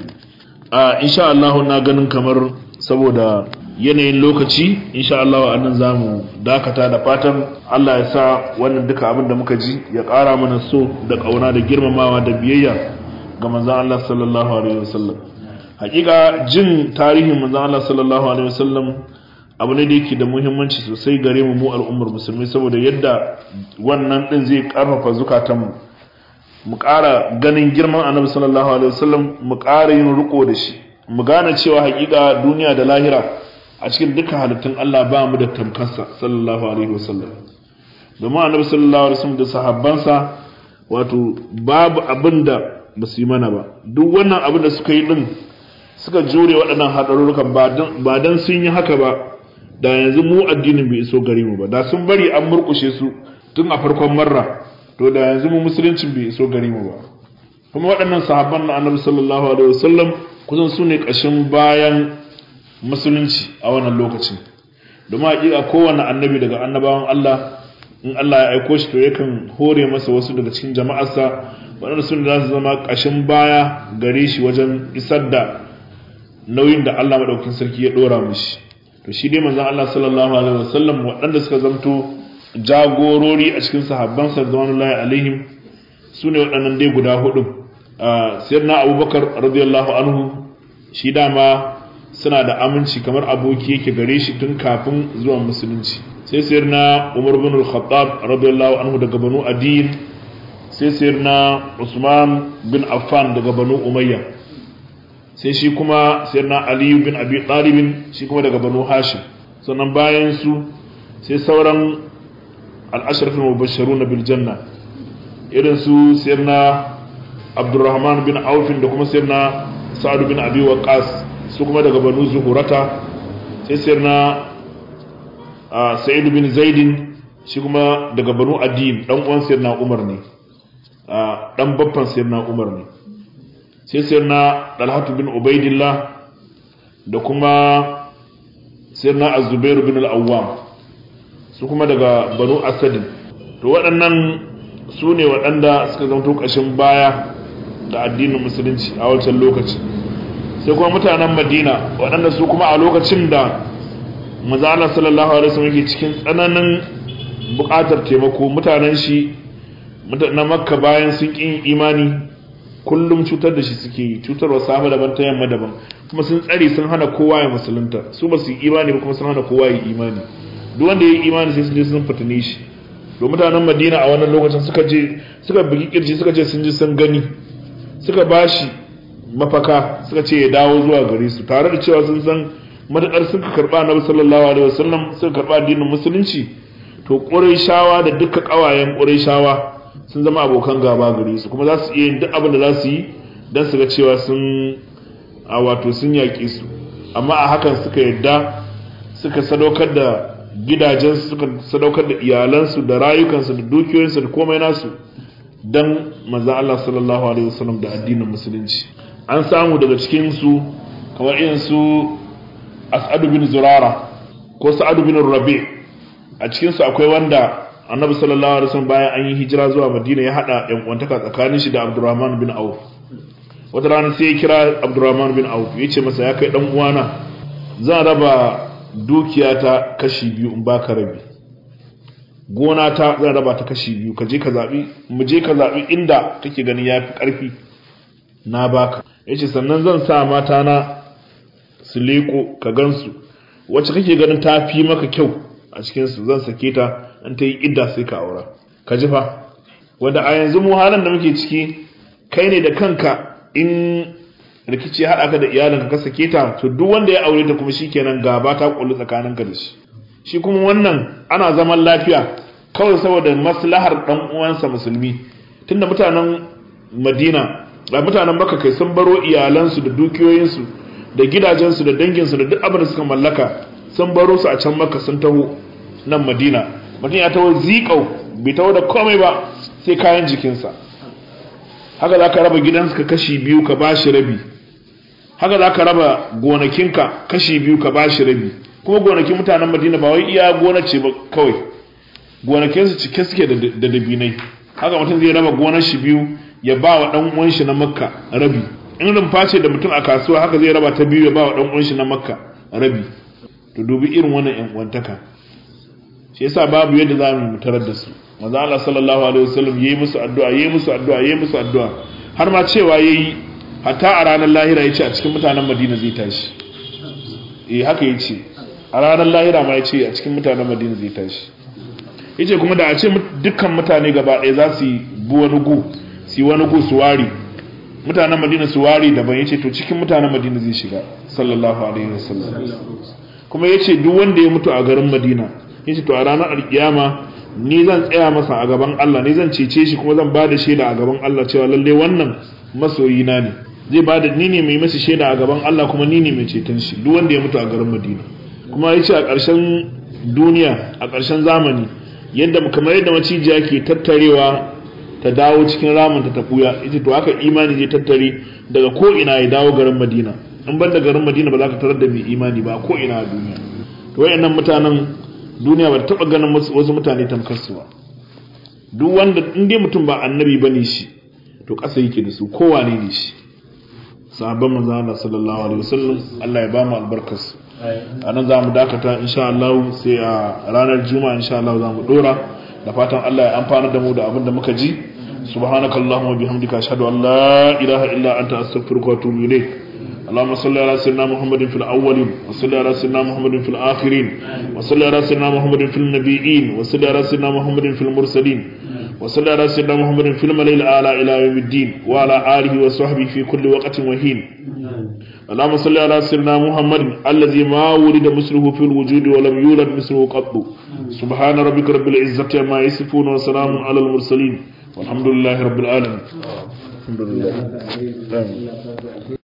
S1: a insha Allah na ganin kamar saboda yanayin lokaci insha Allah a nan zamu dakata da fatan Allah ya sa wannan duka abin da muka ji ya ƙara mana so da ƙauna da girmamawa da biyayya ga manzon Allah sallallahu alaihi wasallam hakika jin tarihin manzon Allah sallallahu alaihi wasallam abu ne da yake da muhimmanci sosai gare mu mu al'ummar musulmi saboda yadda wannan din zai karfafa zukatanmu mu ƙara ganin girman annabi sallallahu alaihi wasallam mu ƙara yin riko da shi mu gane cewa hakika duniya da lahira a cikin dukkan halittun Allah ba mu da tamkarsa sallallahu alaihi wasallam domin annabi sallallahu alaihi wasallam da sahabbansa wato babu abin da ba su yi mana ba duk wannan abin da suka yi din suka jure waɗannan haɗarurrukan ba don sun yi haka ba da yanzu mu addinin bai iso gare mu ba da sun bari an murkushe su tun a farkon marra to da yanzu mu musuluncin bai iso gare mu ba kuma waɗannan sahabban na annabi sallallahu alaihi wasallam kusan su ne ƙashin bayan musulunci a wannan lokacin domin haƙiƙa kowane annabi daga annabawan Allah in Allah ya aiko shi to yakan hore masa wasu daga cikin jama'arsa waɗanda sun za su zama ƙashin baya gare shi wajen isar da nauyin da Allah maɗaukin sarki ya ɗora mishi to shi dai manzon Allah sallallahu alaihi wasallam waɗanda suka zamto jagorori a cikin sahabban sa radiyallahu alaihim su ne waɗannan dai guda hudu sayyidina Abubakar radiyallahu anhu shi dama suna da aminci kamar aboki yake gare shi tun kafin zuwan musulunci sai sayyidina Umar bin al-Khattab radiyallahu anhu daga Banu Adil sai sayyidina Usman bin Affan daga Banu Umayya sai shi kuma sayyidina aliyu bin abi talibin shi kuma daga banu hashim sannan bayan su sai sauran al'asharfin mubasharu na biljanna irin su sayyidina abdurrahman bin aufin da kuma sayyidina sa'adu bin abi waqas su kuma daga banu zuhurata sai sayyidina sa'idu bin zaidin shi kuma daga banu adin dan uwan sayyidina umar ne dan babban sayyidina umar ne sai sayyidina dalhatu bin ubaidillah da kuma sayyidina az-zubair bin al-awwam su kuma daga banu asadin to waɗannan su ne waɗanda suka zama ƙashin baya da addinin musulunci a wancan lokaci sai kuma mutanen madina waɗanda su kuma a lokacin da maza Allah sallallahu alaihi wasallam yake cikin tsananin buƙatar taimako mutanen shi na makka bayan sun ƙin imani kullum cutar da shi suke yi cutarwa safe daban ta yamma daban kuma sun tsare sun hana kowa ya musulunta su ba su yi imani ba kuma sun hana kowa ya imani duk wanda ya yi imani sai sun je sun fitine shi to mutanen madina a wannan lokacin suka je suka bugi kirji suka ce sun ji sun gani suka bashi mafaka suka ce ya dawo zuwa gare su tare da cewa sun san matakar suka karba annabi sallallahu alaihi wasallam suka karba addinin musulunci to qurayshawa da duka kawayen qurayshawa sun zama abokan gaba gare su kuma za su iya yin duk abin da za su yi dan su ga cewa sun a wato sun yaƙi su amma a hakan suka yadda suka sadaukar da gidajensu suka sadaukar da iyalansu da rayukansu da dukiyoyinsu da komai nasu dan manzon Allah sallallahu alaihi wasallam da addinin musulunci an samu daga cikin su kamar irin su As'ad bin Zurara ko Sa'ad bin Rabi a cikin su akwai wanda Annabi sallallahu alaihi wasallam bayan an yi hijira zuwa Madina ya hada yan uwantaka tsakanin shi da Abdurrahman bin Auf wata rana sai ya kira Abdurrahman bin Auf ya ce masa ya kai dan uwana zan raba dukiyata kashi biyu in baka rabi gona ta zan raba ta kashi biyu ka je ka zabi mu je ka zabi inda kake ganin yafi karfi na baka yace sannan zan sa mata na su leko ka gansu wacce kake ganin ta fi maka kyau a cikin su zan sake ta an ta yi idda sai ka aura ka ji fa wanda a yanzu mu halin da muke ciki kai ne da kanka in rikici haɗa ka da iyalinka ka sake ta to duk wanda ya aure ta kuma shikenan gaba ta kullu tsakaninka da shi shi kuma wannan ana zaman lafiya kawai saboda maslahar dan uwansa musulmi tunda mutanen Madina da mutanen Makka kai sun baro iyalansu da dukiyoyinsu da gidajensu da danginsu da duk abin da suka mallaka sun baro su a can Makka sun taho nan Madina mutum ya taho zikau bai taho da komai ba sai kayan jikinsa haka za ka raba gidansu ka kashi biyu ka bashi rabi haka za ka raba gonakinka kashi biyu ka bashi rabi kuma gonakin mutanen madina ba wai iya gona ce ba kawai gonakinsu cike suke da dabinai haka mutum zai raba gonar shi biyu ya ba wa ɗan uwan shi na makka rabi in rumfa ce da mutum a kasuwa haka zai raba ta biyu ya ba wa ɗan uwan shi na makka rabi to dubi irin wannan yan uwantaka shi yasa babu yadda za mu tarar da su manzo Allah sallallahu alaihi wasallam yayi musu addu'a yayi musu addu'a yayi musu addu'a har ma cewa yayi hatta a ranar lahira yace a cikin mutanen Madina zai tashi eh haka yace a ranar lahira ma yace a cikin mutanen Madina zai tashi yace kuma da a ce dukkan mutane gaba ɗaya za su yi bu wani gu su yi wani gu su wari mutanen Madina su wari daban yace to cikin mutanen Madina zai shiga sallallahu alaihi wasallam kuma yace duk wanda ya mutu a garin Madina yace to a ranar alkiyama ni zan tsaya masa a gaban Allah ni zan cece shi kuma zan bada shaida a gaban Allah cewa lalle wannan masoyi na ne zai bada ni ne mai masa shaida a gaban Allah kuma ni ne mai ceton shi duk wanda ya mutu a garin Madina kuma yace a ƙarshen duniya a ƙarshen zamani yadda kamar yadda macijiya ke tattarewa ta dawo cikin ramin ta tafuya ita to haka imani zai tattare daga ko ina ya dawo garin Madina in ban da garin Madina ba za ka tarar da mai imani ba ko ina a duniya to wayannan mutanen duniya ba ta taba ganin wasu mutane tamkar su ba duk wanda in dai mutum ba annabi bane shi to ƙasa yake da su kowa ne ne shi sahabban manzo Allah sallallahu alaihi wasallam Allah ya ba mu albarkar su anan za mu dakata insha Allah sai a ranar juma'a insha Allah za mu dora da fatan Allah ya amfana da mu da abin da muka ji subhanakallahumma bihamdika ashhadu an la ilaha illa anta astaghfiruka wa atubu ilayk اللهم صل على سيدنا محمد في الأولين وصل على سيدنا محمد في الآخرين وصل على سيدنا محمد في النبيين وصل على سيدنا محمد في المرسلين وصل على سيدنا محمد في الملئ الأعلى إلى يوم الدين وعلى آله وصحبه في كل وقت وحين اللهم صل على سيدنا محمد الذي ما ولد مثله في الوجود ولم يولد مثله قط سبحان ربك رب العزة عما يصفون وسلام على المرسلين والحمد لله رب العالمين الحمد لله آمين